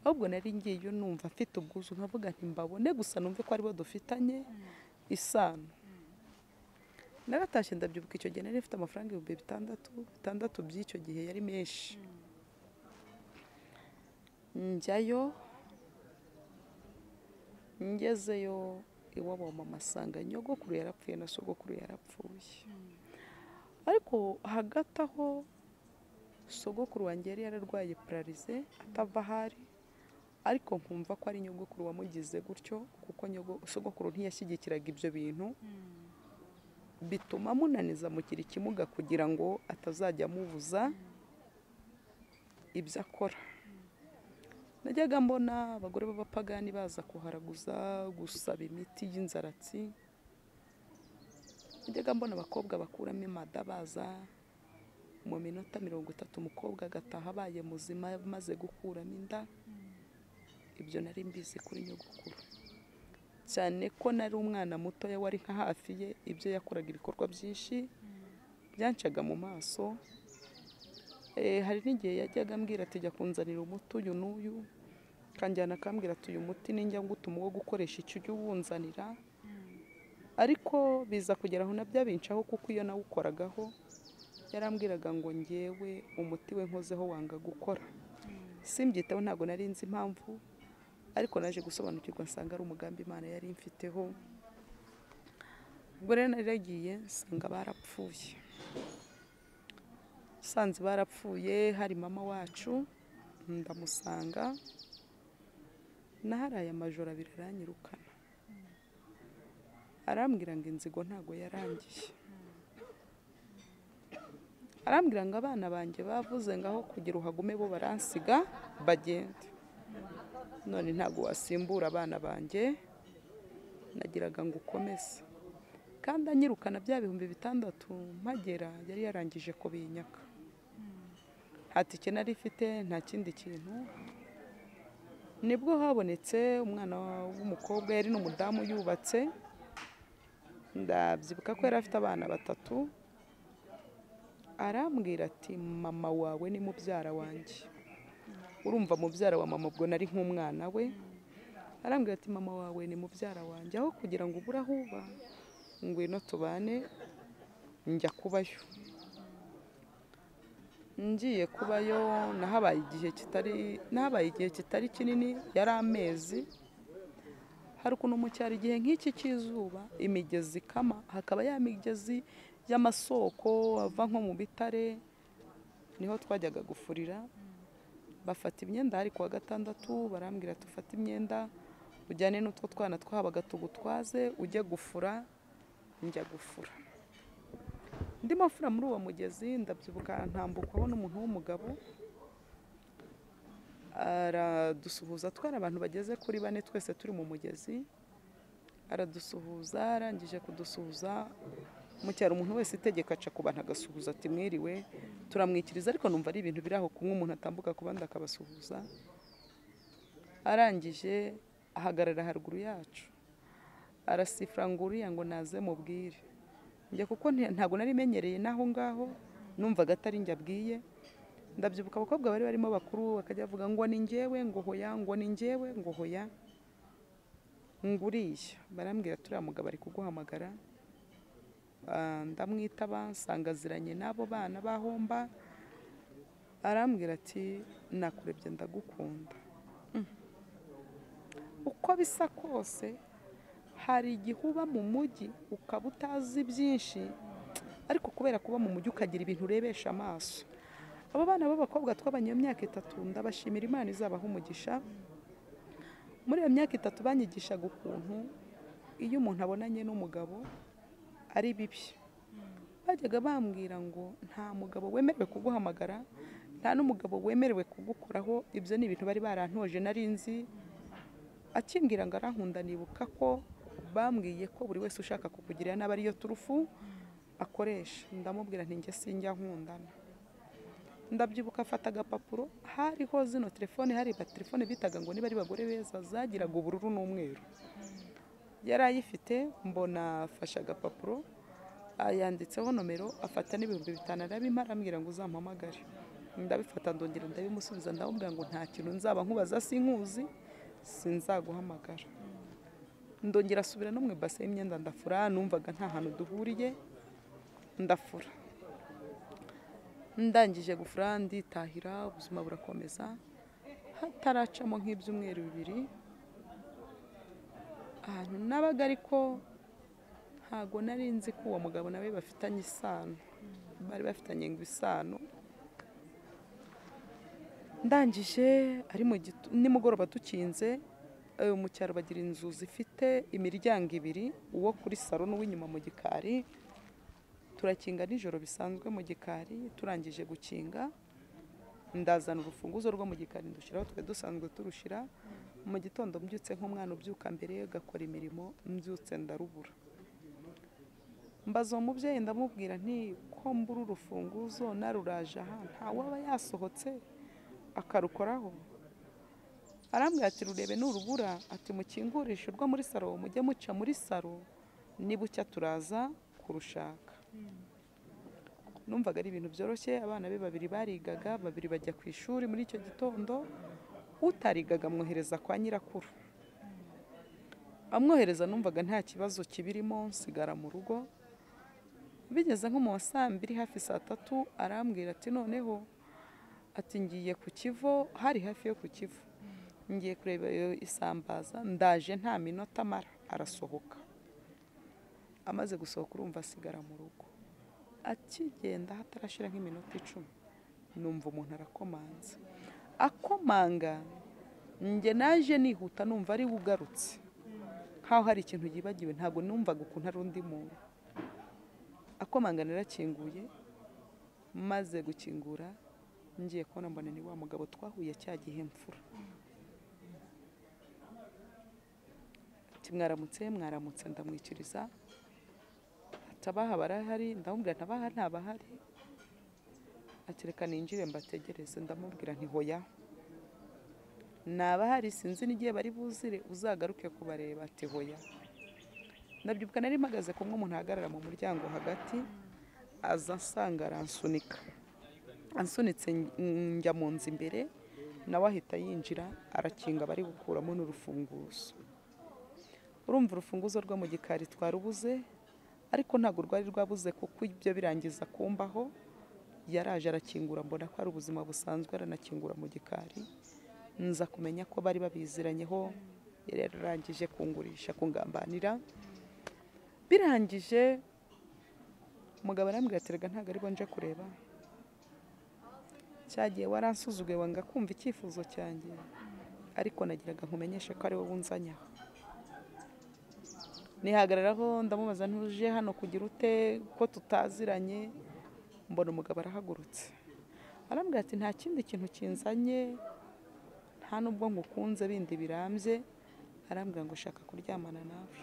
ahubwo ngiyeyo numva mfite ubwuzu nkavuga nti mbabone gusa numve ko aribo dufitanye isano naratashye ndabyibuka icyo gihe nari ifite amafaranga ibihumbi bitandatu bitandatu by'icyo gihe yari menshi njyayo ngezeyo iwabo mama asanga nyogokuru yarapfuye na sogokuru yarapfuye ariko hagati aho sogokuru wanjye yari yararwaye pararize atava ahari ariko nkumva ko ari nyogokuru wamugize gutyo kuko sogokuru ntiyashyigikiraga ibyo bintu bituma amunaniza amukira ikimuga kugira ngo atazajya amubuza ibyo akora najyaga mbona abagore b'abapagani baza kuharaguza gusaba imiti y'inzaratsi najyaga mbona abakobwa bakuramo imada baza mu minota mirongo itatu umukobwa agataha abaye muzima amaze gukuramo inda ibyo nari mbizi kuri nyogukuru cyane ko nari umwana mutoya wari nka hafi ye ibyo yakoraga ibikorwa byinshi byancaga mu maso hari n'igihe yajyaga ambwira ati jya kunzanira umuti uyu n'uyu akanjyana akambwira ati uyu muti n'injya ngutuma uwo gukoresha icyo ujya uwunzanira ariko biza kugera aho nabyo abincaho kuko iyo nawukoragaho yarambwiraga ngo ngewe umuti we nkozeho wanga gukora simbyiteho ntabwo nari nzi impamvu ariko naje gusobanukirwa nsanga ari umugambi imana yari imfiteho ubwo rero naragiye nsanga barapfuye nsanze barapfuye hari mama wacu ndamusanga naharaye amajoro abiri aranyirukana arambwira ngo inzigo ntabwo yarangiye arambwira ngo abana banjye bavuze ngo aho kugira uhagume bo baransiga bagende none ntabwo wasimbura abana banjye nagiraga ngo ukomeze kandi anyirukana bya bihumbi bitandatu mpagera yari yarangije kubinyaka nta tike nari ifite nta kindi kintu nibwo habonetse umwana w'umukobwa yari n'umudamu yubatse ndabyibuka ko yari afite abana batatu arambwira ati mama wawe ni mubyara wanjye urumva mubyara wa mama ubwo nari nk'umwana we arambwira ati mama wawe ni mubyara wanjye aho kugira ngo ubure aho uba ngwino tubane njya kubayo ngiye kubayo nahabaye igihe kitari nahabaye igihe kitari kinini yari amezi hari ukuntu mu cyaro igihe nk'iki cy'izuba imigezi ikama hakaba ya migezi y'amasoko ava nko mu bitare niho twajyaga gufurira bafata imyenda hari kuwa gatandatu barambwira dufate imyenda ujyane n'utwo twana twahabaga tugutwaze ujye gufura njya gufura ndimo mfura muri uwo mugezi ndabyibuka ntambukwaho n'umuntu w'umugabo aradusuhuza atwara abantu bageze kuri bane twese turi mu mugezi aradusuhuza arangije kudusuhuza mu cyaro umuntu wese itegeko aca ku bantu agasuhuza ati mwiriwe turamwikiriza ariko numva ari ibintu biri aho kumwe umuntu atambuka ku bandi akabasuhuza arangije ahagarara haruguru yacu arasifura ngo uriya ngo naze mubwire njya kuko ntabwo nari imenyereye n'aho ngaho numvaga atari njye abwiye ndabyibuka abakobwa bari barimo bakuru bakajya bavuga ngo ni ngewe ngo hoya ngo ni ngewe ngo hoya ngo uriya barambwira turiya mugabo ari kuguhamagara ndamwitaba nsanga aziranye n'abo bana bahomba arambwira ati nakurebye ndagukunda uko bisa kose hari igihe uba mu mujyi ukaba utazi byinshi ariko kubera kuba mu mujyi ukagira ibintu urebesha amaso abo bana b'abakobwa tw'abanyamyaka itatu ndabashimira imana izabaha umugisha muri iyo myaka itatu banyigishaga ukuntu iyo umuntu abonanye n'umugabo ari bibi bajyaga bambwira ngo nta mugabo wemerewe kuguhamagara nta n'umugabo wemerewe kugukoraho ibyo ni ibintu bari barantoje nari nzi akimbwira ngo arankunda nibuka ko bambwiye ko buri wese ushaka kukugirira n'aba ariyo turufu akoresha ndamubwira ntinge sinjya nkundana ndabyibuka afata agapapuro hariho zino telefone hariba telefone bitaga ngo niba ari bagore beza zagiraga ubururu n'umweru yari ayifite mbona afashe agapapuro yanditseho nomero afata n'ibihumbi bitanu arabima arambwira ngo uzampamagare ndabifata ndongera ndabimusubiza ndamubwira ngo nta kintu nzaba nkubaza sinkuzi sinzaguhamagara ndongera asubira no mu ibase y'imyenda ndafura numvaga nta hantu duhuriye ndafura ndangije gufura nditahira ubuzima burakomeza hataracamo nk'ibyumweru bibiri ahantu nabaga ariko ntago nari nzi ko uwo mugabo nawe bafitanye isano bari bafitanye ngo isano ndangije ari mu nimugoroba dukinze mu cyaro bagira inzu zifite imiryango ibiri uwo kuri salo n'uw'inyuma mu gikari turakinga nijoro bisanzwe mu gikari turangije gukinga ndazana urufunguzo rwo mu gikari ndushyiraho twe dusanzwe turushyira mu gitondo mbyutse nk'umwana ubyuka mbere agakora imirimo mbyutse ndarubura mbaza uwo mubyeyi ndamubwira nti ko mbura urufunguzo naruraje aha ntawaba yasohotse akarukoraho arambwira ati rurebe nurubura ati mukingurishe urwo muri saro mujye muca muri saro nibucya turaza kurushaka numvaga ari ibintu byoroshye abana be babiri barigaga babiri bajya ku ishuri muri icyo gitondo utarigaga amwohereza kwa nyirakuru amwohereza numvaga nta kibazo kibirimo nsigara mu rugo bigeze nko mu wa saa mbiri hafi saa tatu arambwira ati noneho ati ngiye ku kivo hari hafi yo ku kivu ngiye kureba isambaza ndaje nta minota amara arasohoka amaze gusohoka urumva asigara mu rugo akigenda hatarashyira nk'iminota icumi numva umuntu arakomanza akomanga njye naje nihuta numva ari we ugarutse nkaho hari ikintu yibagiwe ntabwo numvaga ukuntu ari undi muntu akomanga narakinguye maze gukingura ngiye kubona mbona ni wa mugabo twahuye cya gihe mfura mwaramutse mwaramutse ndamwikiriza atabaha barahari ndamubwira ntabaha ntabahari atereka ninjire mbategereze ndamubwira ntihoya ntabahari sinzi n'igihe bari buzire uzagaruke kubareba ati hoya ndabyibuka nari mpagaze kumwe umuntu ahagarara mu muryango hagati aza asanga aransunika ansunitse njya mu nzu imbere nawe ahita yinjira arakinga bari gukuramo n'urufunguzo urumva urufunguzo rwo mu gikari twarubuze ariko ntabwo rwari rwabuze kuko ibyo birangiza kumbaho yaraje arakingura mbona ko ari ubuzima busanzwe aranakingura mu gikari nza kumenya ko bari babiziranyeho yari yararangije kungurisha kungambanira birangije umugabo arambwira ati rega ntabwo aribwo nje kureba cyagiye waransuzuguye wanga kumva icyifuzo cyanjye ariko nagiraga nkumenyeshe ko ari wowe unzanyaho nihagararaho ndamubaza ntuje hano kugira ute ko tutaziranye mbona umugabo arahagurutse arambwira ati nta kindi kintu kinzanye nta n'ubwo ngukunze bindi birambye arambwira ngo ushaka kuryamana nawe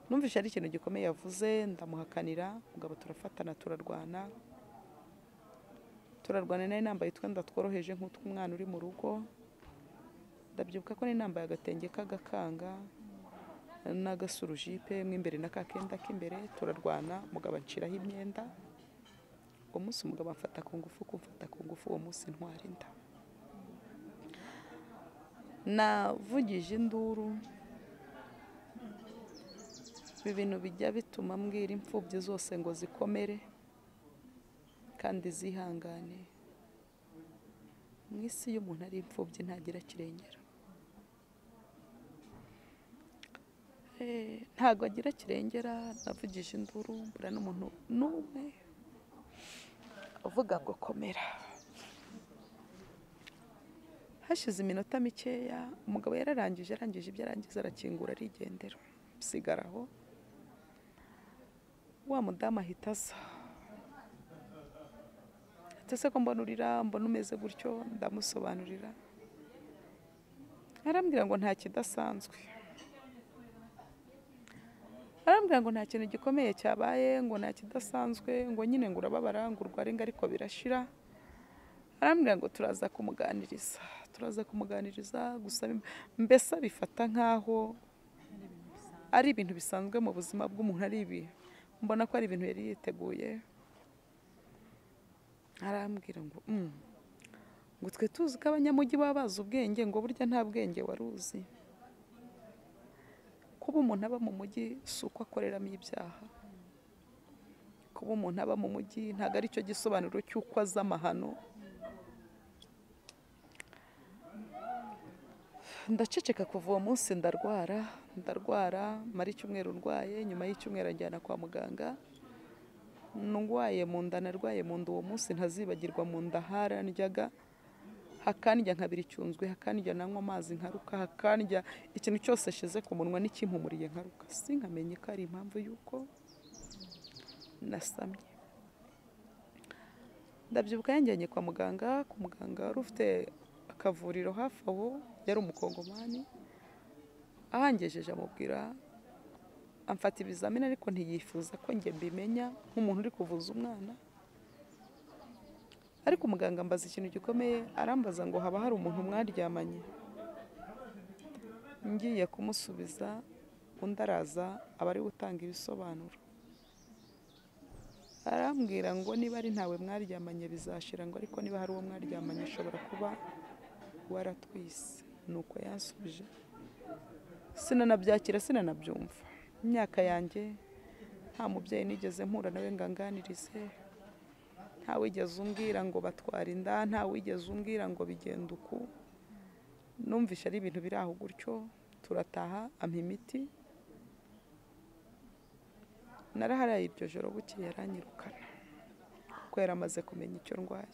numvise ari ikintu gikomeye yavuze ndamuhakanira mugabo turafatana turarwana turarwana nari nambaye utwenda tworoheje nk'utw'umwana uri mu rugo ndabyibuka ko nari nambaye agatenge k'agakanga n'agasurujipe mo imbere na kakenda k'imbere turarwana mugabo aciraho imyenda uwo munsi umugabo amfata ku ngufu kumfata ku ngufu uwo munsi ntwara inda navugije induru ibi bintu bijya bituma mbwira imfubyi zose ngo zikomere kandi zihangane mu isi iyo umuntu ari imfubyi ntagira kirengera Eh, ntago agira kirengera navugije induru mbura n'umuntu n'umwe uvuga ngo komera hashize iminota mikeya umugabo yararangije arangije ibyo arangiza arakingura arigendera usigara aho wa mudamu ahita aza ati ese ko mbona urira mbona umeze gutyo ndamusobanurira arambwira ngo nta kidasanzwe arambwira ngo nta kintu gikomeye cyabaye ngo nta kidasanzwe ngo nyine ngo urababara ngo urware ngo ariko birashira arambwira ngo turaza kumuganiriza turaza kumuganiriza gusa mbese abifata nk'aho ari ibintu bisanzwe mu buzima bw'umuntu ari ibi mbona ko ari ibintu yari yiteguye arambwira ngo "Mm, ngo twe tuzi ko abanyamujyi baba bazi ubwenge ngo burya nta bwenge wari uzi kuba umuntu aba mu mujyi si uko akoreramo ibyaha kuba umuntu aba mu mujyi ntabwo ari cyo gisobanuro cy'uko azi amahano ndaceceka kuva uwo munsi ndarwara ndarwara mara icyumweru ndwaye nyuma y'icyumweru anjyana kwa muganga ndwaye mu nda narwaye mu nda uwo munsi ntazibagirwa mu nda harandyaga hakandya nkabira icyunzwe hakandya nanywa amazi nkaruka hakandya ikintu cyose ashyize ku munwa n'ikimpumuriye nkaruka sinkamenye ko ari impamvu y'uko nasamye ndabyibuka yanjyanye kwa muganga ku muganga wari ufite akavuriro hafi aho yari umukongomani ahangejeje amubwira amfata ibizamini ariko ntiyifuza ko njye mbimenya nk'umuntu uri kuvuza umwana ariko umuganga ambaza ikintu gikomeye arambaza ngo haba hari umuntu mwaryamanye ngiye kumusubiza undi araza aba ari we utanga ibisobanuro arambwira ngo niba ari ntawe mwaryamanye bizashira ngo ariko niba hari uwo mwaryamanye ashobora kuba waratwise nuko yansubije sinanabyakira sinanabyumva imyaka yanjye nta mubyeyi nigeze mpura nawe ngo anganirize nta wigeze umbwira ngo batwara inda nta wigeze umbwira ngo bigenda uku numvishe ari ibintu biri aho gutyo turataha ampa imiti naraharaye iryo joro bukeye aranyirukana kuko yari amaze kumenya icyo ndwaye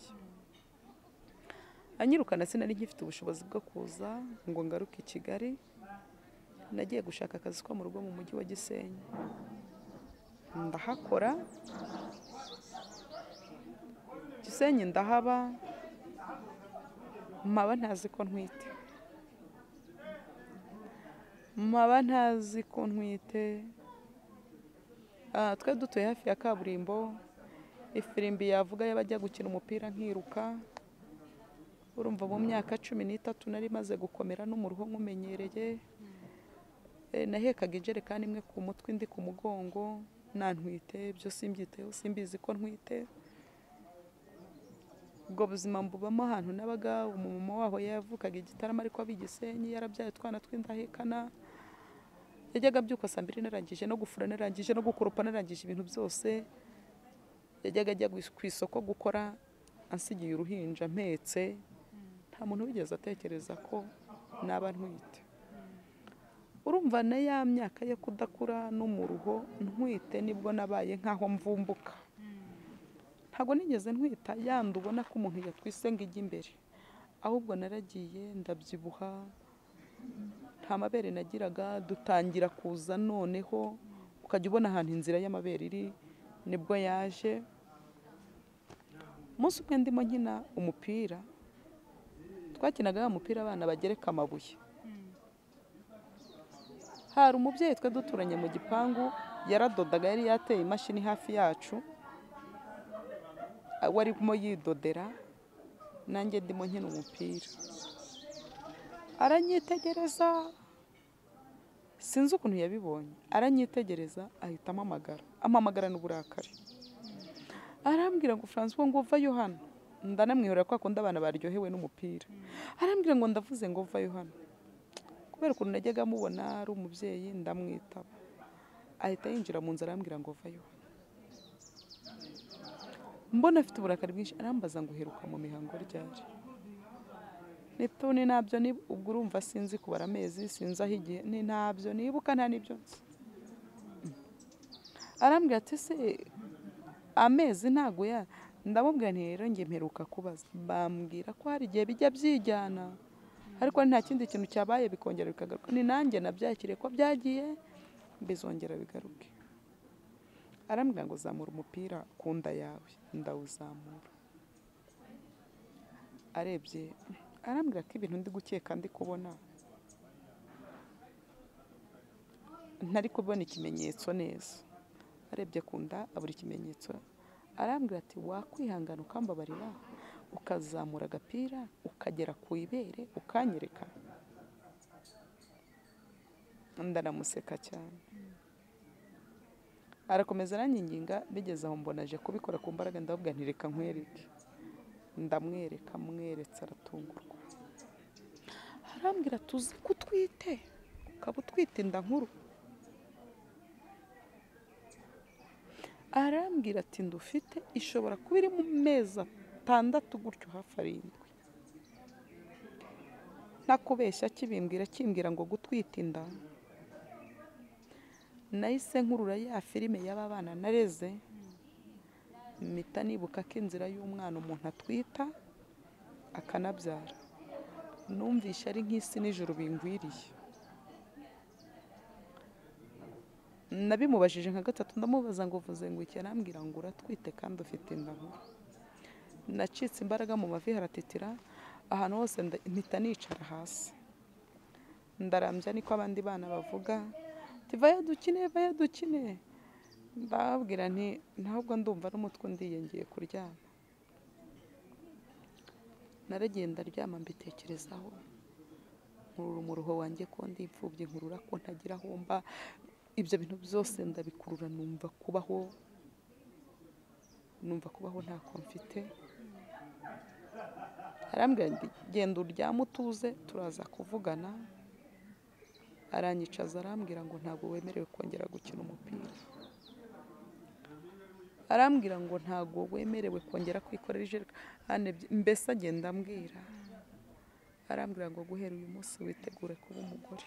anyirukana sinari nkifite ubushobozi bwo kuza ngo ngaruke i kigali nagiye gushaka akazi ko mu rugo mu mujyi wa gisenyi ndahakora gisenyi ndahaba mpaba ntazi ko ntwite mpaba ntazi ko ntwite Ah, twe dutuye hafi ya kaburimbo ifirimbi yavuga y'abajya gukina umupira nkiruka urumva mu myaka cumi n'itatu nari maze gukomera no mu ruhu nkumenyereye Eh, nahekaga injerekani imwe ku mutwe indi ku mugongo nta ntwite byo simbyiteho simbizi ko ntwite ubwo buzima mbubamo ahantu nabaga umumama waho yavukaga igitaramo ariko aba i Gisenyi yarabyaye utwana tw'indahekana yajyaga abyuka saa mbiri narangije no gufura narangije no gukoropa narangije ibintu byose yajyaga ajya ku isoko gukora ansigiye uruhinja mpetse nta muntu wigeze atekereza ko naba ntwite urumva na ya myaka yo kudakura no mu ruho ntwite nibwo nabaye nk'aho mvumbuka ntabwo nigeze ntwita yandi ubona ko umuntu yatwise ngo ijye imbere ahubwo naragiye ndabyibuha nta mabere nagiraga dutangira kuza noneho ukajya ubona ahantu inzira y'amabere iri nibwo yaje umunsi umwe ndimo nkina umupira twakinaga wa mupira abana bagereka amabuye hari umubyeyi twe duturanye mu gipangu yaradodaga yari yateye imashini hafi yacu warimo yidodera nanjye ndimo nkina umupira aranyitegereza sinzi ukuntu yabibonye aranyitegereza ahita amamagara amamagarana uburakari arambwira ngo francois ngo uvayo hano ndanamwihorera ko akunda abana baryohewe n'umupira arambwira ngo ndavuze ngo uvayo hano kubera ukuntu najyaga amubona ari umubyeyi ndamwitaba ahita yinjira mu nzu arambwira ngo vayo mbona afite uburakari bwinshi arambaza ngo uheruka mu mihango ryari nito ni ntabyo ubwo urumva sinzi kubara amezi sinzi aho igihe ni ntabyo nibuka nta n'ibyo nzi arambwira ati se amezi ntabwo ya ndamubwira nti rero njye mperuka kubaza bambwira ko hari igihe bijya byijyana ariko nta kindi kintu cyabaye bikongera bikagaruka ni nanjye nabyakiriye ko byagiye bizongera bigaruke arambwira ngo zamura umupira ku nda yawe ndawuzamura arebye arambwira ko ibintu ndi gukeka ndi kubona ntari kubona ikimenyetso neza arebye ku nda abura ikimenyetso arambwira ati wakwihangana ukambabarira ukazamura agapira ukagera ku ibere ukanyereka ndanamuseka cyane arakomeza aranginginga bigeze aho mbona aje kubikora ku mbaraga ndababwa ntireka nkwereke ndamwereka mweretse aratungurwa arambwira tuzi ko utwite ukaba utwite inda nkuru arambwira ati ndufite ishobora kuba iri mu mezi atandatu gutyo hafi arindwi ntakubeshya kibimbwira kimbwira ngo gutwita inda nahise nkurura ya filime y'aba bana nareze mpita nibuka ko inzira y'umwana umuntu atwita akanabyara numvishe ari nk'isi n'ijoro bingwiriye nabimubajije nka gatatu ndamubaza ngo uvuze ngo iki arambwira ngo uratwite kandi ufite inda nkuru nacitse imbaraga mu mavi haratetera ahantu hose mpita nicara hasi ndarambya niko abandi bana bavuga vaya dukine vaya dukine ndababwira nti ntabwo ndumva n'umutwe ndiyengeye kuryama naragenda aryama mbitekerezaho nkurura umuruho wanjye ko ndi imfubyi nkurura ko ntagira aho mba ibyo bintu byose ndabikurura numva kubaho numva kubaho ntako mfite arambwira genda uryame utuze turaza kuvugana aranyicaza arambwira ngo ntabwo wemerewe kongera gukina umupira arambwira ngo ntabwo wemerewe kongera kwikorera ijerekani mbese agenda ambwira arambwira ngo guhera uyu munsi witegure kuba umugore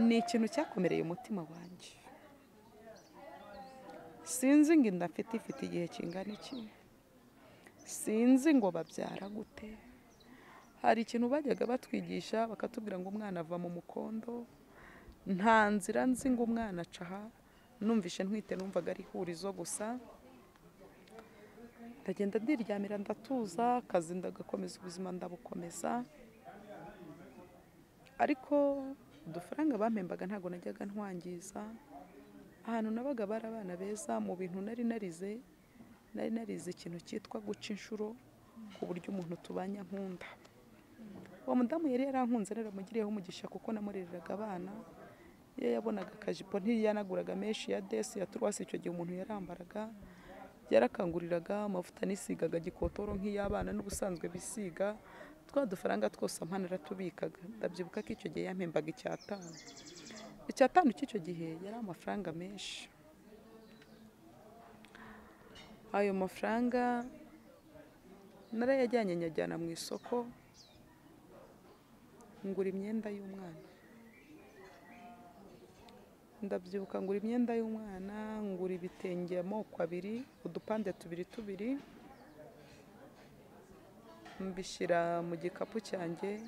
ni ikintu cyakomereye umutima wanjye sinzi ngo inda mfite ifite igihe kingana iki sinzi ngo babyara gute hari ikintu bajyaga batwigisha bakatubwira ngo umwana ava mu mukondo nta nzira nzi ngo umwana aca aha numvishe ntwite numvaga ari ihurizo gusa ndagenda ndiryamira ndatuza akazi ndagakomeza ubuzima ndabukomeza ariko udufaranga bampembaga ntabwo najyaga ntwangiza ahantu nabaga bari abana beza mu bintu nari narize nari narize ikintu cyitwa guca inshuro ku buryo umuntu tubanya nkunda uwo mudamu yari yarankunze naramugiriyeho umugisha kuko namurereraga abana iyo yabonaga akajipo ntiyanaguraga menshi ya desi ya turwasi icyo gihe umuntu yarambaraga yarakanguriraga amavuta nisigaga gikotoro nk'iy'abana n'ubusanzwe bisiga twa dufaranga twose amana aratubikaga ndabyibuka ko icyo gihe yampembaga icyatanu icyatanu cy'icyo gihe yari amafaranga menshi ayo mafaranga narayajyanye nyajyana mu isoko ngura imyenda y'umwana ndabyibuka ngura imyenda y'umwana ngura ibitenge amoko abiri udupande tubiri tubiri mbishyira mu gikapu cyanjye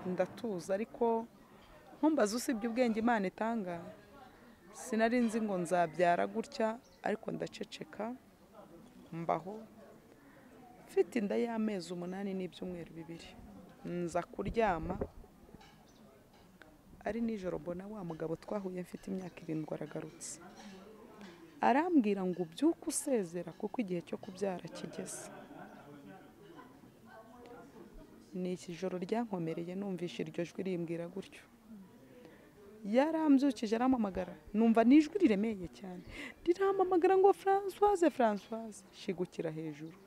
ndatuza ariko nkumbaza usibye ubwenge imana itanga sinari nzi ngo nzabyara gutya ariko ndaceceka mbaho mfite inda y'amezi umunani n'ibyumweru bibiri nza kuryama ari nijoro mbona wa mugabo twahuye mfite imyaka irindwi aragarutse arambwira ngo ubyuke usezera kuko igihe cyo kubyara kigeze ni iki joro ryankomereye numvishe iryo jwi rimbwira gutyo yarambyukije arampamagara numva ni ijwi riremeye cyane rirampamagara ngo francoise francoise shigukira hejuru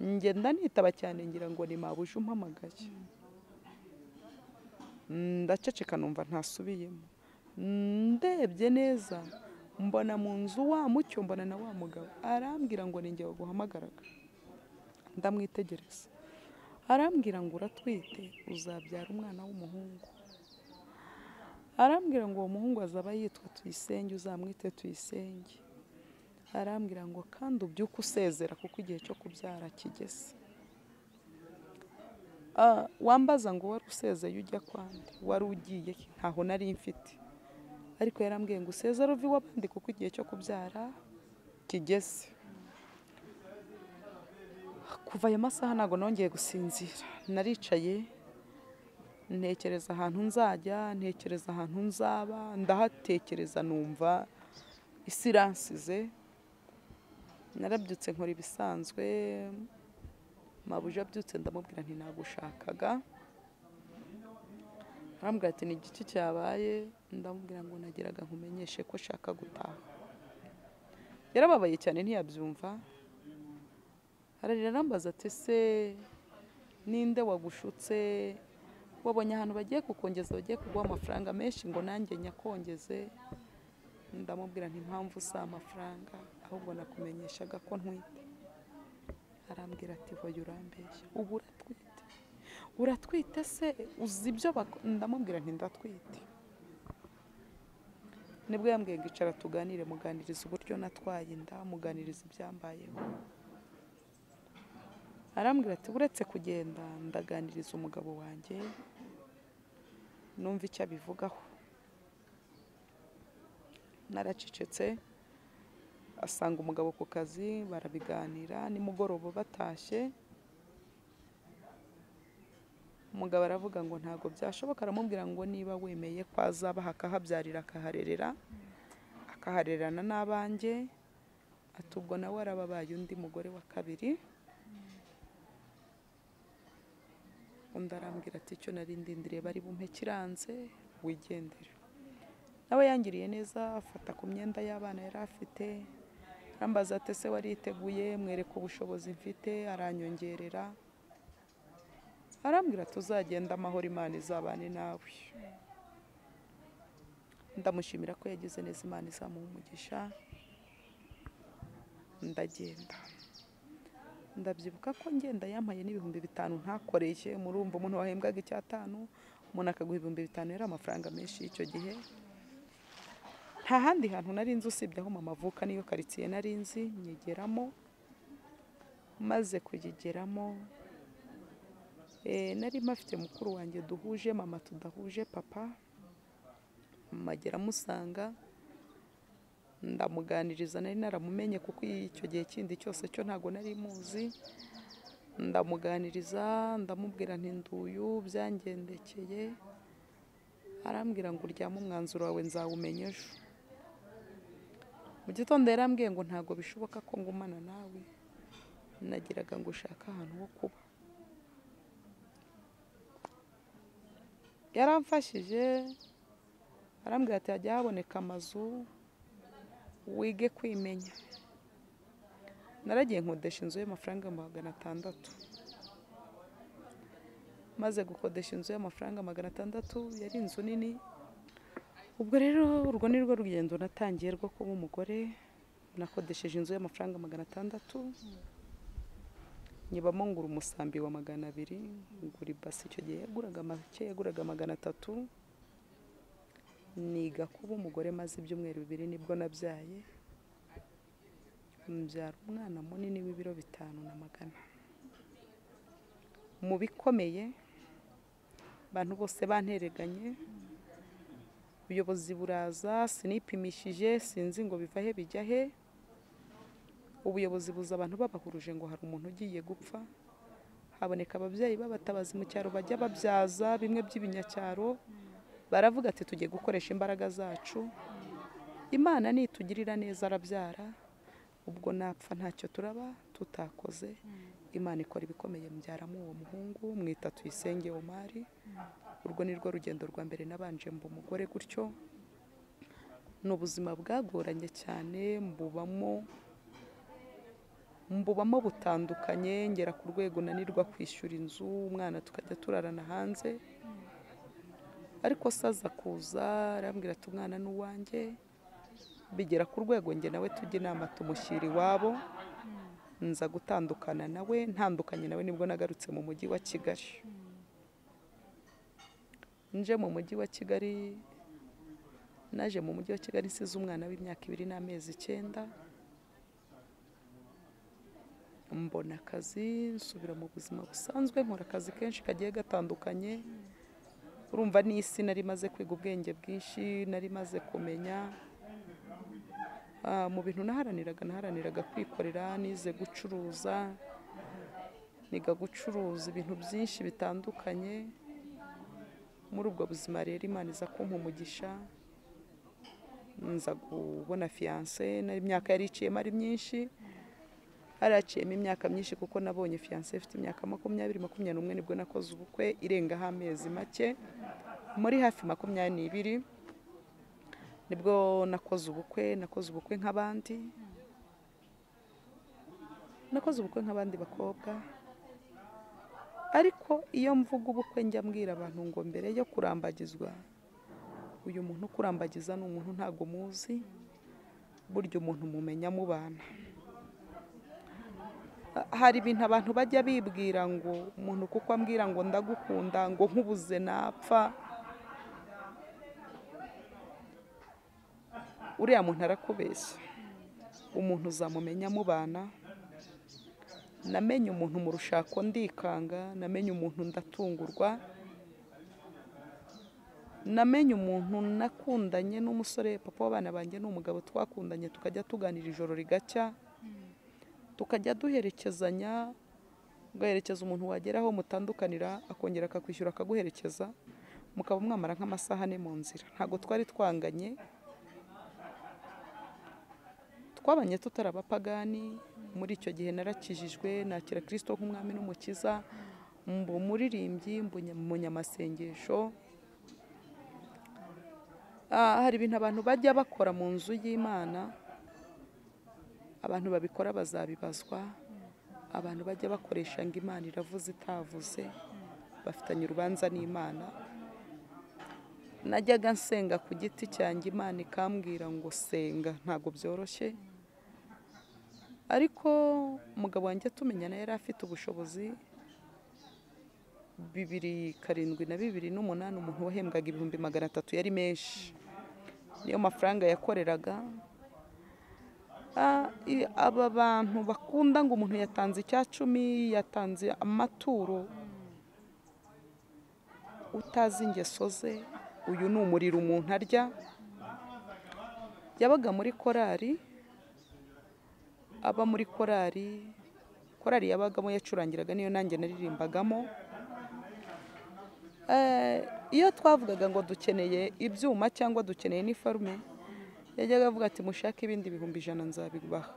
ngenda nitaba cyane ngira ngo ni mabuje umpamagaye ndaceceka numva ntasubiyemo ndebye neza mbona mu nzu wa mucyo mbona na wa mugabo arambwira ngo ni njye guhamagaraga ndamwitegereza arambwira ngo uratwite uzabyara umwana w'umuhungu arambwira ngo uwo muhungu azaba yitwa tuyisenge uzamwite tuyisenge arambwira ngo kandi ubyuke usezera kuko igihe cyo kubyara kigeze Ah, wambaza ngo wari usezeye ujya kwande wari ugiye ki? ntaho nari mfite ariko yarambwiye ngo usezere uve iw'abandi kuko igihe cyo kubyara kigeze kuva ayo masaha ntabwo nongeye gusinzira naricaye ntekereza ahantu nzajya ntekereza ahantu nzaba ndahatekereza numva isi iransize narabyutse nkora ibisanzwe mabuje abyutse ndamubwira nti nagushakaga arambwira ati ni igiki cyabaye ndamubwira ngo nageraga nkumenyeshe ko nshaka gutaha yarababaye cyane ntiyabyumva ararira arambaza ati se ninde wagushutse wabonye ahantu bagiye kukongeza bagiye kuguha amafaranga menshi ngo nanjye nyakongeze ndamubwira nti impamvu si amafaranga ahubwo nakumenyeshaga ko ntwite arambwira ati voye urambeshya ubu uratwite uratwite se uzi ibyo bako-" ndamubwira nti ndatwite nibwo yambwiye ngo icara tuganire muganiriza uburyo natwaye inda muganiriza ibyambayeho arambwira ati uretse kugenda ndaganiriza umugabo wanjye numva icyo abivugaho naracecetse asanga umugabo ku kazi barabiganira nimugoroba batashye umugabo aravuga ngo ntabwo byashoboka aramubwira ngo niba wemeye ko azabaha akahabyarira akaharerera akaharererana n'abanjye ati ubwo nawe arababaye undi mugore wa kabiri undi arambwira ati icyo nari ndindiriye bari bumpe kiranze wigendere nawe yangiriye neza afata ku myenda y'abana yari afite arambaza ati ese wariteguye mwereka ubushobozi mfite aranyongerera arambwira tuzagenda amahoro imana izabane nawe ndamushimira ko yagize neza imana izamuha umugisha ndagenda ndabyibuka ko ngenda yampaye n'ibihumbi bitanu ntakoreye murumva umuntu wahembwaga icyatanu umuntu akaguha ibihumbi bitanu yari amafaranga menshi y'icyo gihe nta handi hantu nari nzi usibye aho mama avuka niyo karitsiye nari nzi nyigeramo maze kuyigeramo eh, nari mpafite mukuru wanjye duhuje mama tudahuje papa mama agera amusanga ndamuganiriza nari naramumenye kuko icyo gihe kindi cyose cyo ntabwo nari muzi ndamuganiriza ndamubwira nti nduyu byangendekeye arambwira ngo uryame umwanzuro wawe nzawumenya ejo mu gitondo yarambwiye ngo ntabwo bishoboka ko ngumana nawe nagiraga ngo ushake ahantu ho kuba yaramfashije arambwira ati hajya haboneka amazu wige kwimenya naragiye nkodesha inzu y'amafaranga magana atandatu maze gukodesha inzu y'amafaranga magana atandatu yari inzu nini ubwo rero urwo ni rwo rugendo natangiye rwo kuba umugore nakodesheje inzu y'amafaranga magana atandatu nyibamo ngura umusambi wa magana abiri ngura ibasi icyo gihe yaguraga make yaguraga magana atatu niga kuba umugore maze ibyumweru bibiri nibwo nabyaye mbyara umwana munini w'ibiro bitanu na magana mu bikomeye abantu bose bantereganye ubuyobozi buraza sinipimishije sinzi ngo biva he bijya he ubuyobozi buza abantu babahuruje ngo hari umuntu ugiye gupfa haboneka ababyeyi b'abatabazi mu cyaro bajya babyaza bimwe by'ibinyacyaro baravuga ati tugiye gukoresha imbaraga zacu imana nitugirira neza arabyara ubwo napfa ntacyo turaba tutakoze imana ikora ibikomeye mbyaramo uwo muhungu mwita tuyisenge omari urwo ni rwo rugendo rwa mbere nabanje mba umugore gutyo ni ubuzima bwagoranye cyane mbubamo mbubamo butandukanye ngera ku rwego nanirwa kwishyura inzu umwana tukajya turarana hanze ariko saza kuza arambwira ati umwana ni uwanjye bigera ku rwego njye nawe tujya inama tumushyira iwabo nza gutandukana nawe ntandukanye nawe nibwo nagarutse mu mujyi wa kigali nje mu mujyi wa kigali naje mu mujyi wa kigali nsize umwana w'imyaka ibiri n'amezi icyenda mbona akazi nsubira mu buzima busanzwe nkora akazi kenshi kagiye gatandukanye urumva n'isi nari maze kwiga ubwenge bwinshi nari maze kumenya Ah, mu bintu naharaniraga naharaniraga kwikorera nize gucuruza niga gucuruza ibintu byinshi bitandukanye muri ubwo buzima rero imana iza kumpa umugisha nza kubona fiyanse n'imyaka yari iciyemo ari myinshi haraciyemo imyaka myinshi kuko nabonye fiyanse ifite imyaka makumyabiri makumyabiri n'umwe nibwo nakoze ubukwe irengaho amezi make muri hafi makumyabiri n'ibiri nibwo nakoze ubukwe nakoze ubukwe nk'abandi nakoze ubukwe nk'abandi bakobwa ariko iyo mvuga ubukwe njya mbwira abantu ngo mbere yo kurambagizwa uyu muntu ukurambagiza ni umuntu ntabwo muzi burya umuntu mumenya mubana hari ibintu abantu bajya bibwira ngo umuntu kuko ambwira ngo ndagukunda ngo nkubuze napfa uriya muntu arakubeshya umuntu uzamumenya mubana namenye umuntu mu rushako ndikanga namenye umuntu ndatungurwa namenye umuntu nakundanye n'umusore papa w'abana banjye ni umugabo twakundanye tukajya tuganira ijoro rigacya tukajya duherekezanya ugaherekeza umuntu wageraho mutandukanira akongera akakwishyura akaguherekeza mukaba mwamara nk'amasaha ane mu nzira ntabwo twari twanganye twabanye tutarabapagani muri icyo gihe narakijijwe nakira kirisito nk'umwami n'umukiza mba umuririmbyi umunyamasengesho hari ibintu abantu bajya bakora mu nzu y'imana abantu babikora bazabibazwa abantu bajya bakoresha ngo imana iravuze itavuze bafitanye urubanza n'imana najyaga nsenga ku giti cyanjye imana ikambwira ngo senga ntabwo byoroshye ariko umugabo wanjye tumenyana yari afite ubushobozi bibiri karindwi na bibiri n'umunani umuntu wahembwaga ibihumbi magana atatu yari menshi niyo mafaranga yakoreraga aba bantu bakunda ngo umuntu yatanze icya cumi yatanze amaturo utazi ingeso ze uyu ni umuriro umuntu arya yabaga muri korari aba muri korari korari yabagamo yacurangiraga niyo nanjye naririmbagamo iyo twavugaga ngo dukeneye ibyuma cyangwa dukeneye n'ifarume yajyaga avuga ati mushake ibindi bihumbi ijana nzabibaha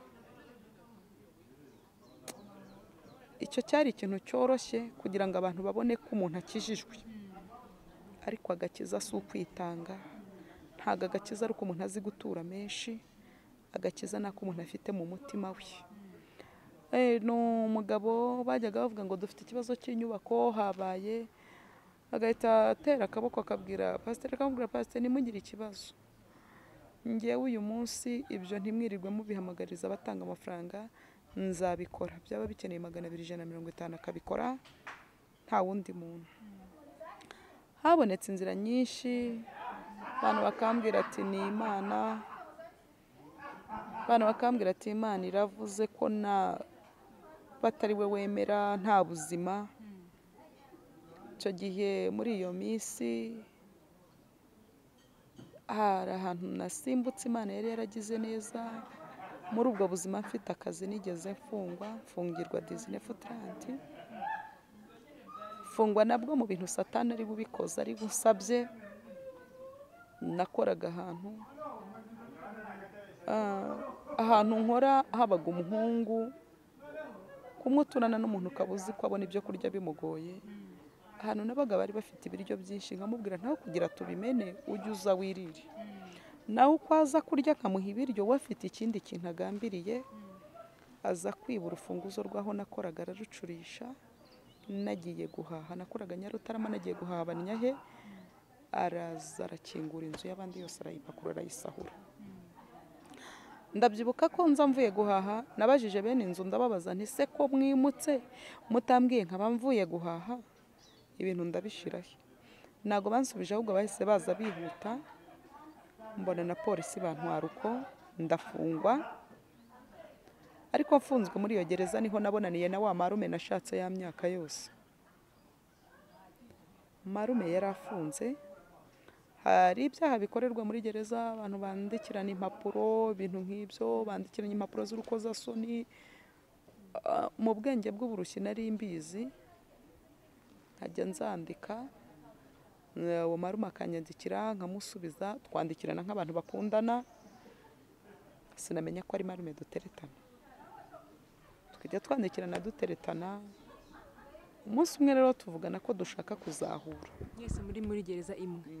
icyo cyari ikintu cyoroshye kugira ngo abantu babone ko umuntu akijijwe ariko agakiza si ukwitanga ntabwo agakiza ari uko umuntu azi gutura menshi agakiza ni ako umuntu afite mu mutima we ni umugabo bajyaga bavuga ngo dufite ikibazo cy'inyubako habaye agahita atera akaboko akabwira pasiteri akamubwira pasiteri ntimugire ikibazo ngewe uyu munsi ibyo ntimwirirwe mubihamagariza abatanga amafaranga nzabikora byaba bikeneye magana abiri ijana na mirongo itanu akabikora nta wundi muntu habonetse inzira nyinshi abantu bakambwira ati ni imana abantu bakambwira ati imana iravuze ko nta batari we wemera nta buzima icyo gihe muri iyo minsi hari ahantu nasimbutse imana yari yaragize neza muri ubwo buzima mfite akazi nigeze mfungwa mfungirwa dizine futuranti mfungwa nabwo mu bintu satani ari bubikoze ari busabye nakoraga ahantu Ah, ahantu nkora habaga umuhungu kumuturana n'umuntu ukaba uzi ko abona ibyo kurya bimugoye ahantu nabaga bari bafite ibiryo byinshi nkamubwira nawe kugira tubimene ujye uza wirire nawe uko aza kurya akamuha ibiryo we afite ikindi kintu agambiriye aza kwiba urufunguzo rw'aho nakoraga ararucurisha nagiye guhaha nakoraga nyarutarama nagiye guhaha abanyahe araza arakingura inzu y'abandi yose arayipakurura arayisahura ndabyibuka ko nza mvuye guhaha nabajije bene inzu ndababaza nti se ko mwimutse mutambwiye nkaba mvuye guhaha ibintu ndabishiraho ntabwo bansubije ahubwo bahise baza bihuta mbona na polisi bantwara uko ndafungwa ariko mfunzwe muri iyo gereza niho nabonaniye na wa marume nashatse ya myaka yose marume yari afunze hari ibyaha bikorerwa muri gereza abantu bandikirana impapuro ibintu nk'ibyo bandikiranye impapuro z'urukozasoni Ah, mu bwenge bw'uburushyi nari mbizi nkajya nzandika Eh, uwo maruma akanyandikira nkamusubiza twandikirana nk'abantu bakundana sinamenya ko ari marume duteretana tukajya twandikirana duteretana umunsi umwe rero tuvugana ko dushaka kuzahura mwese muri muri gereza imwe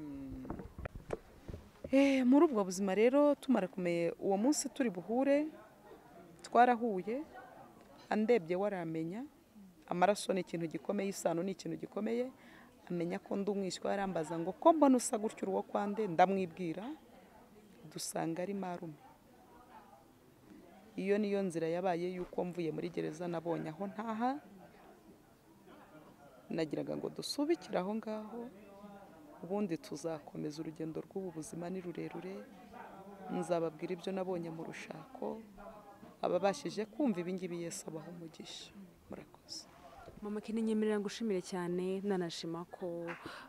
Eh, muri ubwo buzima rero tumara kumenya uwo munsi turi buhure twarahuye andebye waramenya amaraso ni ikintu gikomeye isano ni ikintu gikomeye amenya ko ndi umwishywa yarambaza ngo ko mbona usa gutyo uwo kwande ndamwibwira dusanga ari marume iyo niyo nzira yabaye y'uko mvuye muri gereza nabonye aho ntaha nagiraga ngo dusubikire aho ngaho ubundi tuzakomeza urugendo rw'ubu buzima ni rurerure nzababwira ibyo nabonye mu rushako ababashije kumva ibingibi yesi abaho umugisha murakoze mama kinenyemerera ngushimire cyane nanashima ko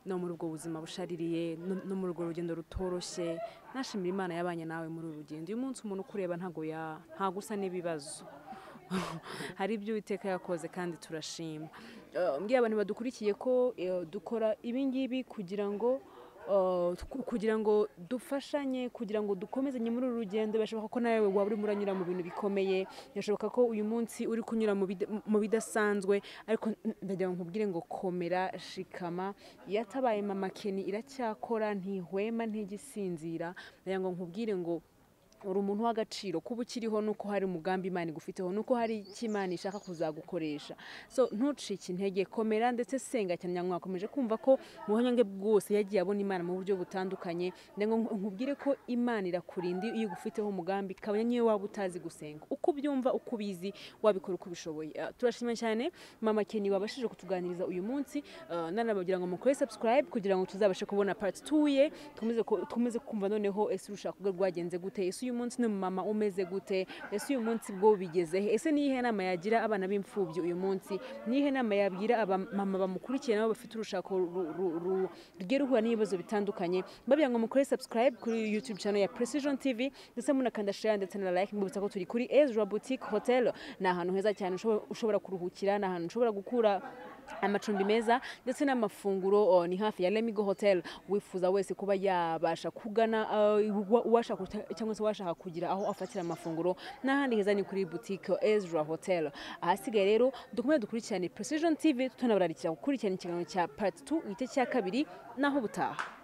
no muri ubwo buzima bushaririye no- no muri urwo rugendo rutoroshye nashimira imana yabanye nawe muri uru rugendo uyu munsi umuntu ukureba ntago ya ntago usa n'ibibazo hari ibyo uwiteka yakoze kandi turashima Eh, mbwiye abantu badukurikiye ko eh, dukora ibi ngibi kugira ngo eh, ku- kugira ngo dufashanye kugira ngo dukomezanye muri uru rugendo birashoboka ko nawe waba urimo uranyura mu bintu bikomeye birashoboka ko uyu munsi uri kunyura mu bida- mu bidasanzwe ariko n- ndagira ngo nkubwire ngo komera shikama yatabaye mama keni iracyakora ntihwema ntigisinzira ndagira ngo nkubwire ngo uri umuntu w'agaciro kuba ukiriho nuko hari umugambi imana igufiteho nuko hari icyo imana ishaka kuzagukoresha so ntucike intege komera ndetse senga cyane ngira ngo mwakomeje kumva ko mu buhanyange bwose yagiye abona imana mu buryo butandukanye ndagira ngo nkubwire ko imana irakurinda iyo igufiteho umugambi kabanya niyo waba utazi gusenga uko ubyumva uko ubizi wabikora uko ubishoboye Ah, turashima cyane mama keni wabashije kutuganiriza uyu munsi Ah, nanabagira ngo mukore subscribe kugira ngo tuzabashe kubona part 2 ye tukomeze ku- tukomeze kumva noneho ese urushako rwe rwagenze gute ese uyu munsi ni mama umeze gute ese uyu munsi bwo bigeze he ese niyihe nama yagira abana b'imfubyi uyu munsi niyihe nama yabwira abamama bamukurikiye nabo bafite urushako ru- ru- ru- rugiye ruhura n'ibibazo bitandukanye babwira ngo mukore subscribe kuri youtube channel ya precision tv ndetse munakanda share ndetse na like mwibutsa ko turi kuri ezra boutique hotel ni ahantu heza cyane ushobora- ushobora kuruhukira ni ahantu ushobora gukura amacumbi meza ndetse n'amafunguro oh, ni hafi ya lemigo hotel wifuza wese kuba yabasha kugana uh, wa- uwashaka kuta- cyangwa se uwashaka kugira aho afatira amafunguro n'ahandi heza ni kuri boutique ezra hotel ahasigaye rero dukomeze dukurikirane precision tv tutanabararikira gukurikirana ikiganiro cya part 2 igice cya kabiri naho butaha